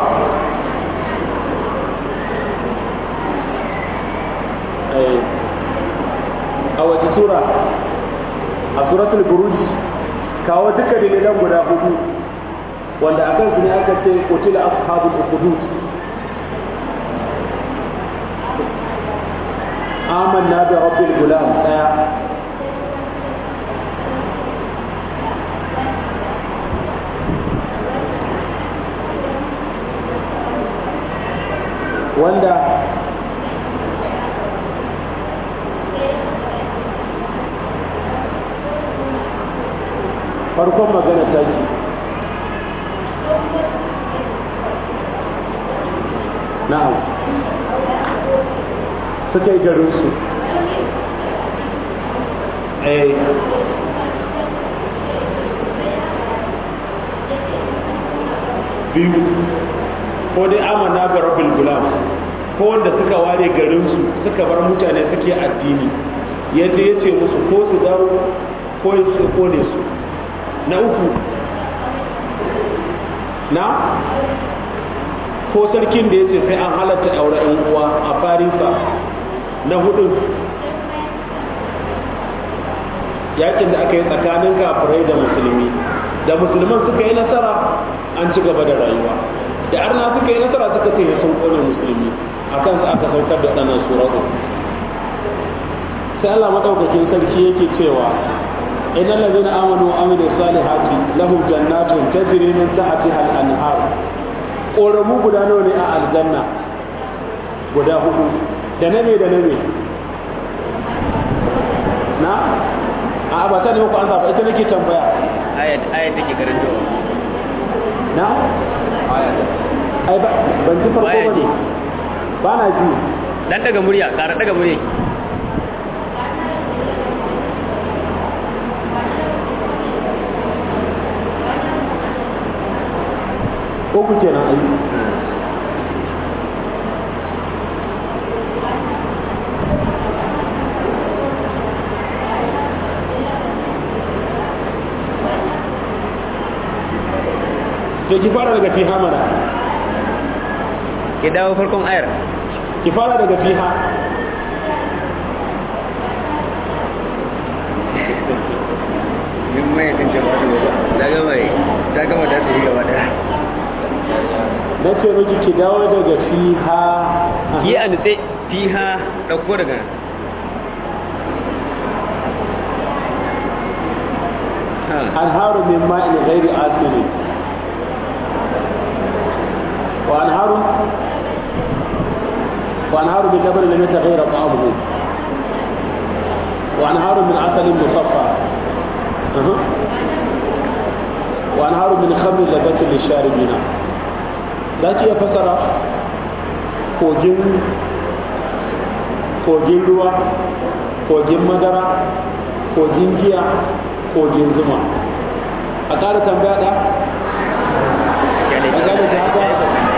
a wace sura a suratul buruj kawo duka dalilan guda hudu wanda a kansu ne aka ce kutila ashabul ukhdud amanna bi rabbil gulam daya wanda farkon magana ta ki na'am suka yi garinsu eh biyu ko dai amana ga rabbil gulam ko wanda suka ware garinsu suka bar mutane suke addini yadda ya ce musu ko su dawo ko su kone su na uku na ko sarkin da ya ce sai an halatta aure yan uwa a farisa na hudu yakin da aka yi tsakanin kafirai da musulmi da musulman suka yi nasara an ci gaba da rayuwa da arna suka yi nasara suka ce sun kone musulmi a kansu aka saukar da ɗanan suratu sai Allah maɗaukakin sarki yake cewa إن الذين آمنوا وعملوا الصالحات لهم جنات تجري من تحتها الأنهار ƙoramu guda nawa ne a aljanna guda hudu da na me da na me na a ba ta ne muku an zafa ita nake tambaya ayat ayat take karantawa na ai ba ban ji farko ba ne ba na ji dan daga murya ƙara daga murya ko ku kenan ai to ki fara daga fiha mana ki dawo farkon ayar ki fara daga fiha min mai kan ce ba ta gama ta gama ta tsiri gaba daya na ce miki ki dawo daga fiha ki a nutse fiha ɗauko daga anharu min ma'in ghairi asiri wa anharu wa anharu min labarin lam yataghayyar ta'amuhu wa anharu min asalin musaffa wa anharu min khamrin ladatin lisharibina za ki iya fasara kogin kogin ruwa kogin madara kogin giya kogin zuma a ƙara tambaya ɗa? a gane ta haka?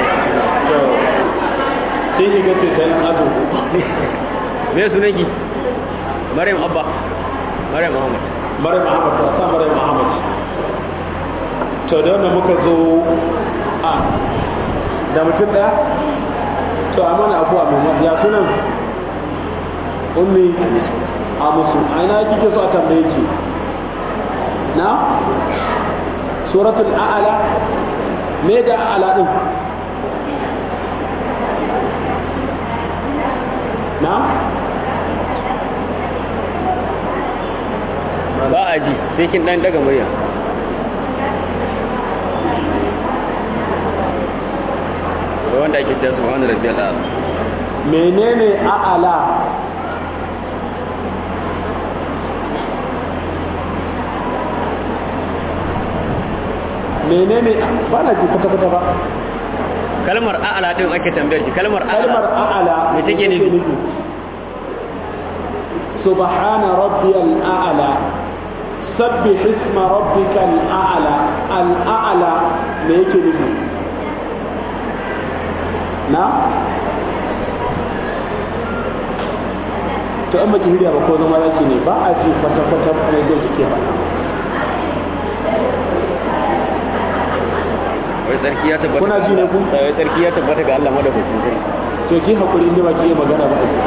sai shiga ce ta yin abu me sunan ki maryam abba maryam muhammad maryam muhammad ta sa maryam muhammad to da wannan muka zo a da mutum ɗaya to a mana abuwa mai ya sunan ummi a musu a ina kike so a tambaye ki na suratul a'ala me da a'ala din na ba a ji sai kin dan daga murya da wanda ake cewa subhana rabbiyal a'la menene a'ala menene ba na ji kwata-kwata ba kalmar a'la din ake tambayar ki kalmar kalmar a'ala me take nufi subhana rabbiyal a'la sabbih isma rabbikal a'la al a'la me yake nufi na to an baki hiriya ba ko zama zaki ne ba a ji kwata-kwata ne zai kike faɗa wai tsarki ya tabbata Kuna ji ne ku? wai tsarki ya tabbata ga Allah madaukakin sarki to ki hakuri inda ba ki iya magana ba ake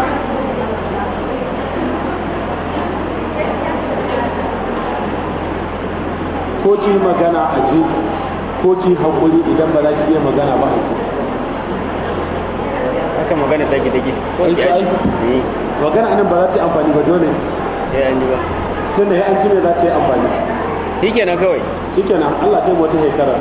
ko ki magana a ji ko ki hakuri idan ba za ki iya magana ba ake haka magana take take ko Ai, ki ai. aji eh magana anan ba za ta yi amfani ba dole sai an ji ba tunda ya an ji me za ta yi amfani shikenan kawai shikenan Allah kai mu wata shekara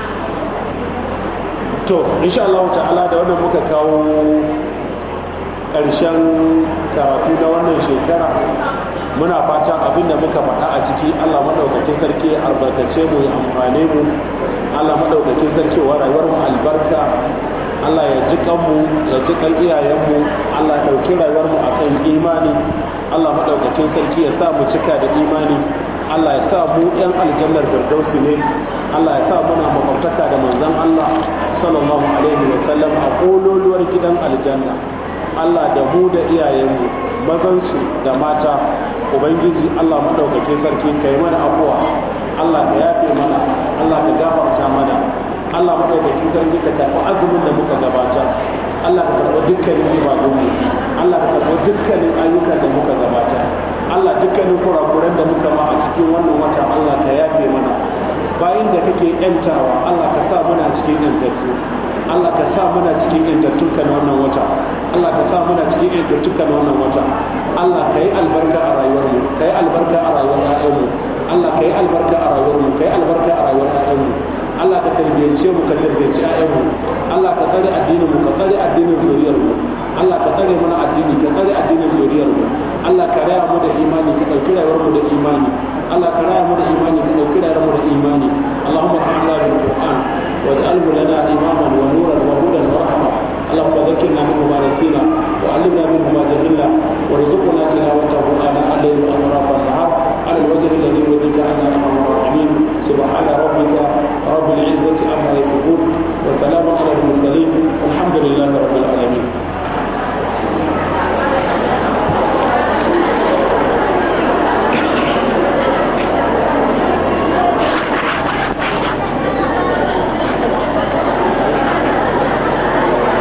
to insha Allah ta'ala da wannan muka kawo ƙarshen karatu na wannan shekara muna fata abinda muka faɗa a ciki Allah madaukakin sarki ya albarkace mu ya amfane mu Allah madaukakin sarki wa rayuwar mu albarka Allah ya ji kanmu ya ji kan iyayenmu Allah ya ɗauki rayuwar mu akan imani Allah madaukakin sarki ya sa mu cika da imani Allah ya sa mu ɗan aljannar firdausi ne Allah ya sa muna makwabtaka da manzon Allah sallallahu alaihi wa sallam a kololuwar gidan aljanna Allah da mu da iyayenmu mazansu da mata ubangiji Allah madaukake sarki kai mana abuwa Allah ka yafe mana Allah ka gafarta mana Allah madaukake sarki ka tafi azumin da muka gabata Allah ka karɓi dukkanin ibadunmu Allah ka karɓi dukkanin ayyukan da muka gabata Allah dukkanin kurakuran da muka ma a cikin wannan wata Allah ka yafe mana bayan da kake yantawa Allah ka sa muna cikin yantattu Allah ka sa muna cikin yantattunka na wannan wata Allah ka sa muna cikin yantattunka na wannan wata Allah ka yi albarka a rayuwarmu ka yi albarka a rayuwar ƴaƴanmu Allah ka yi albarka a rayuwarmu ka yi albarka a rayuwar ƴaƴanmu Allah ka tarbiyance mu ka tarbiyance ƴaƴanmu Allah ka tsare addinin mu ka tsare addinin zuriyar mu Allah ka tsare mana addini ka tsare addinin zuriyar mu Allah ka raya mu da imani ka ɗauki rayuwar mu da imani Allah ka raya mu da imani ka ɗauki rayuwar mu da imani Allahumma ta'ala bil Qur'an waj'alhu lana imaman wa nuran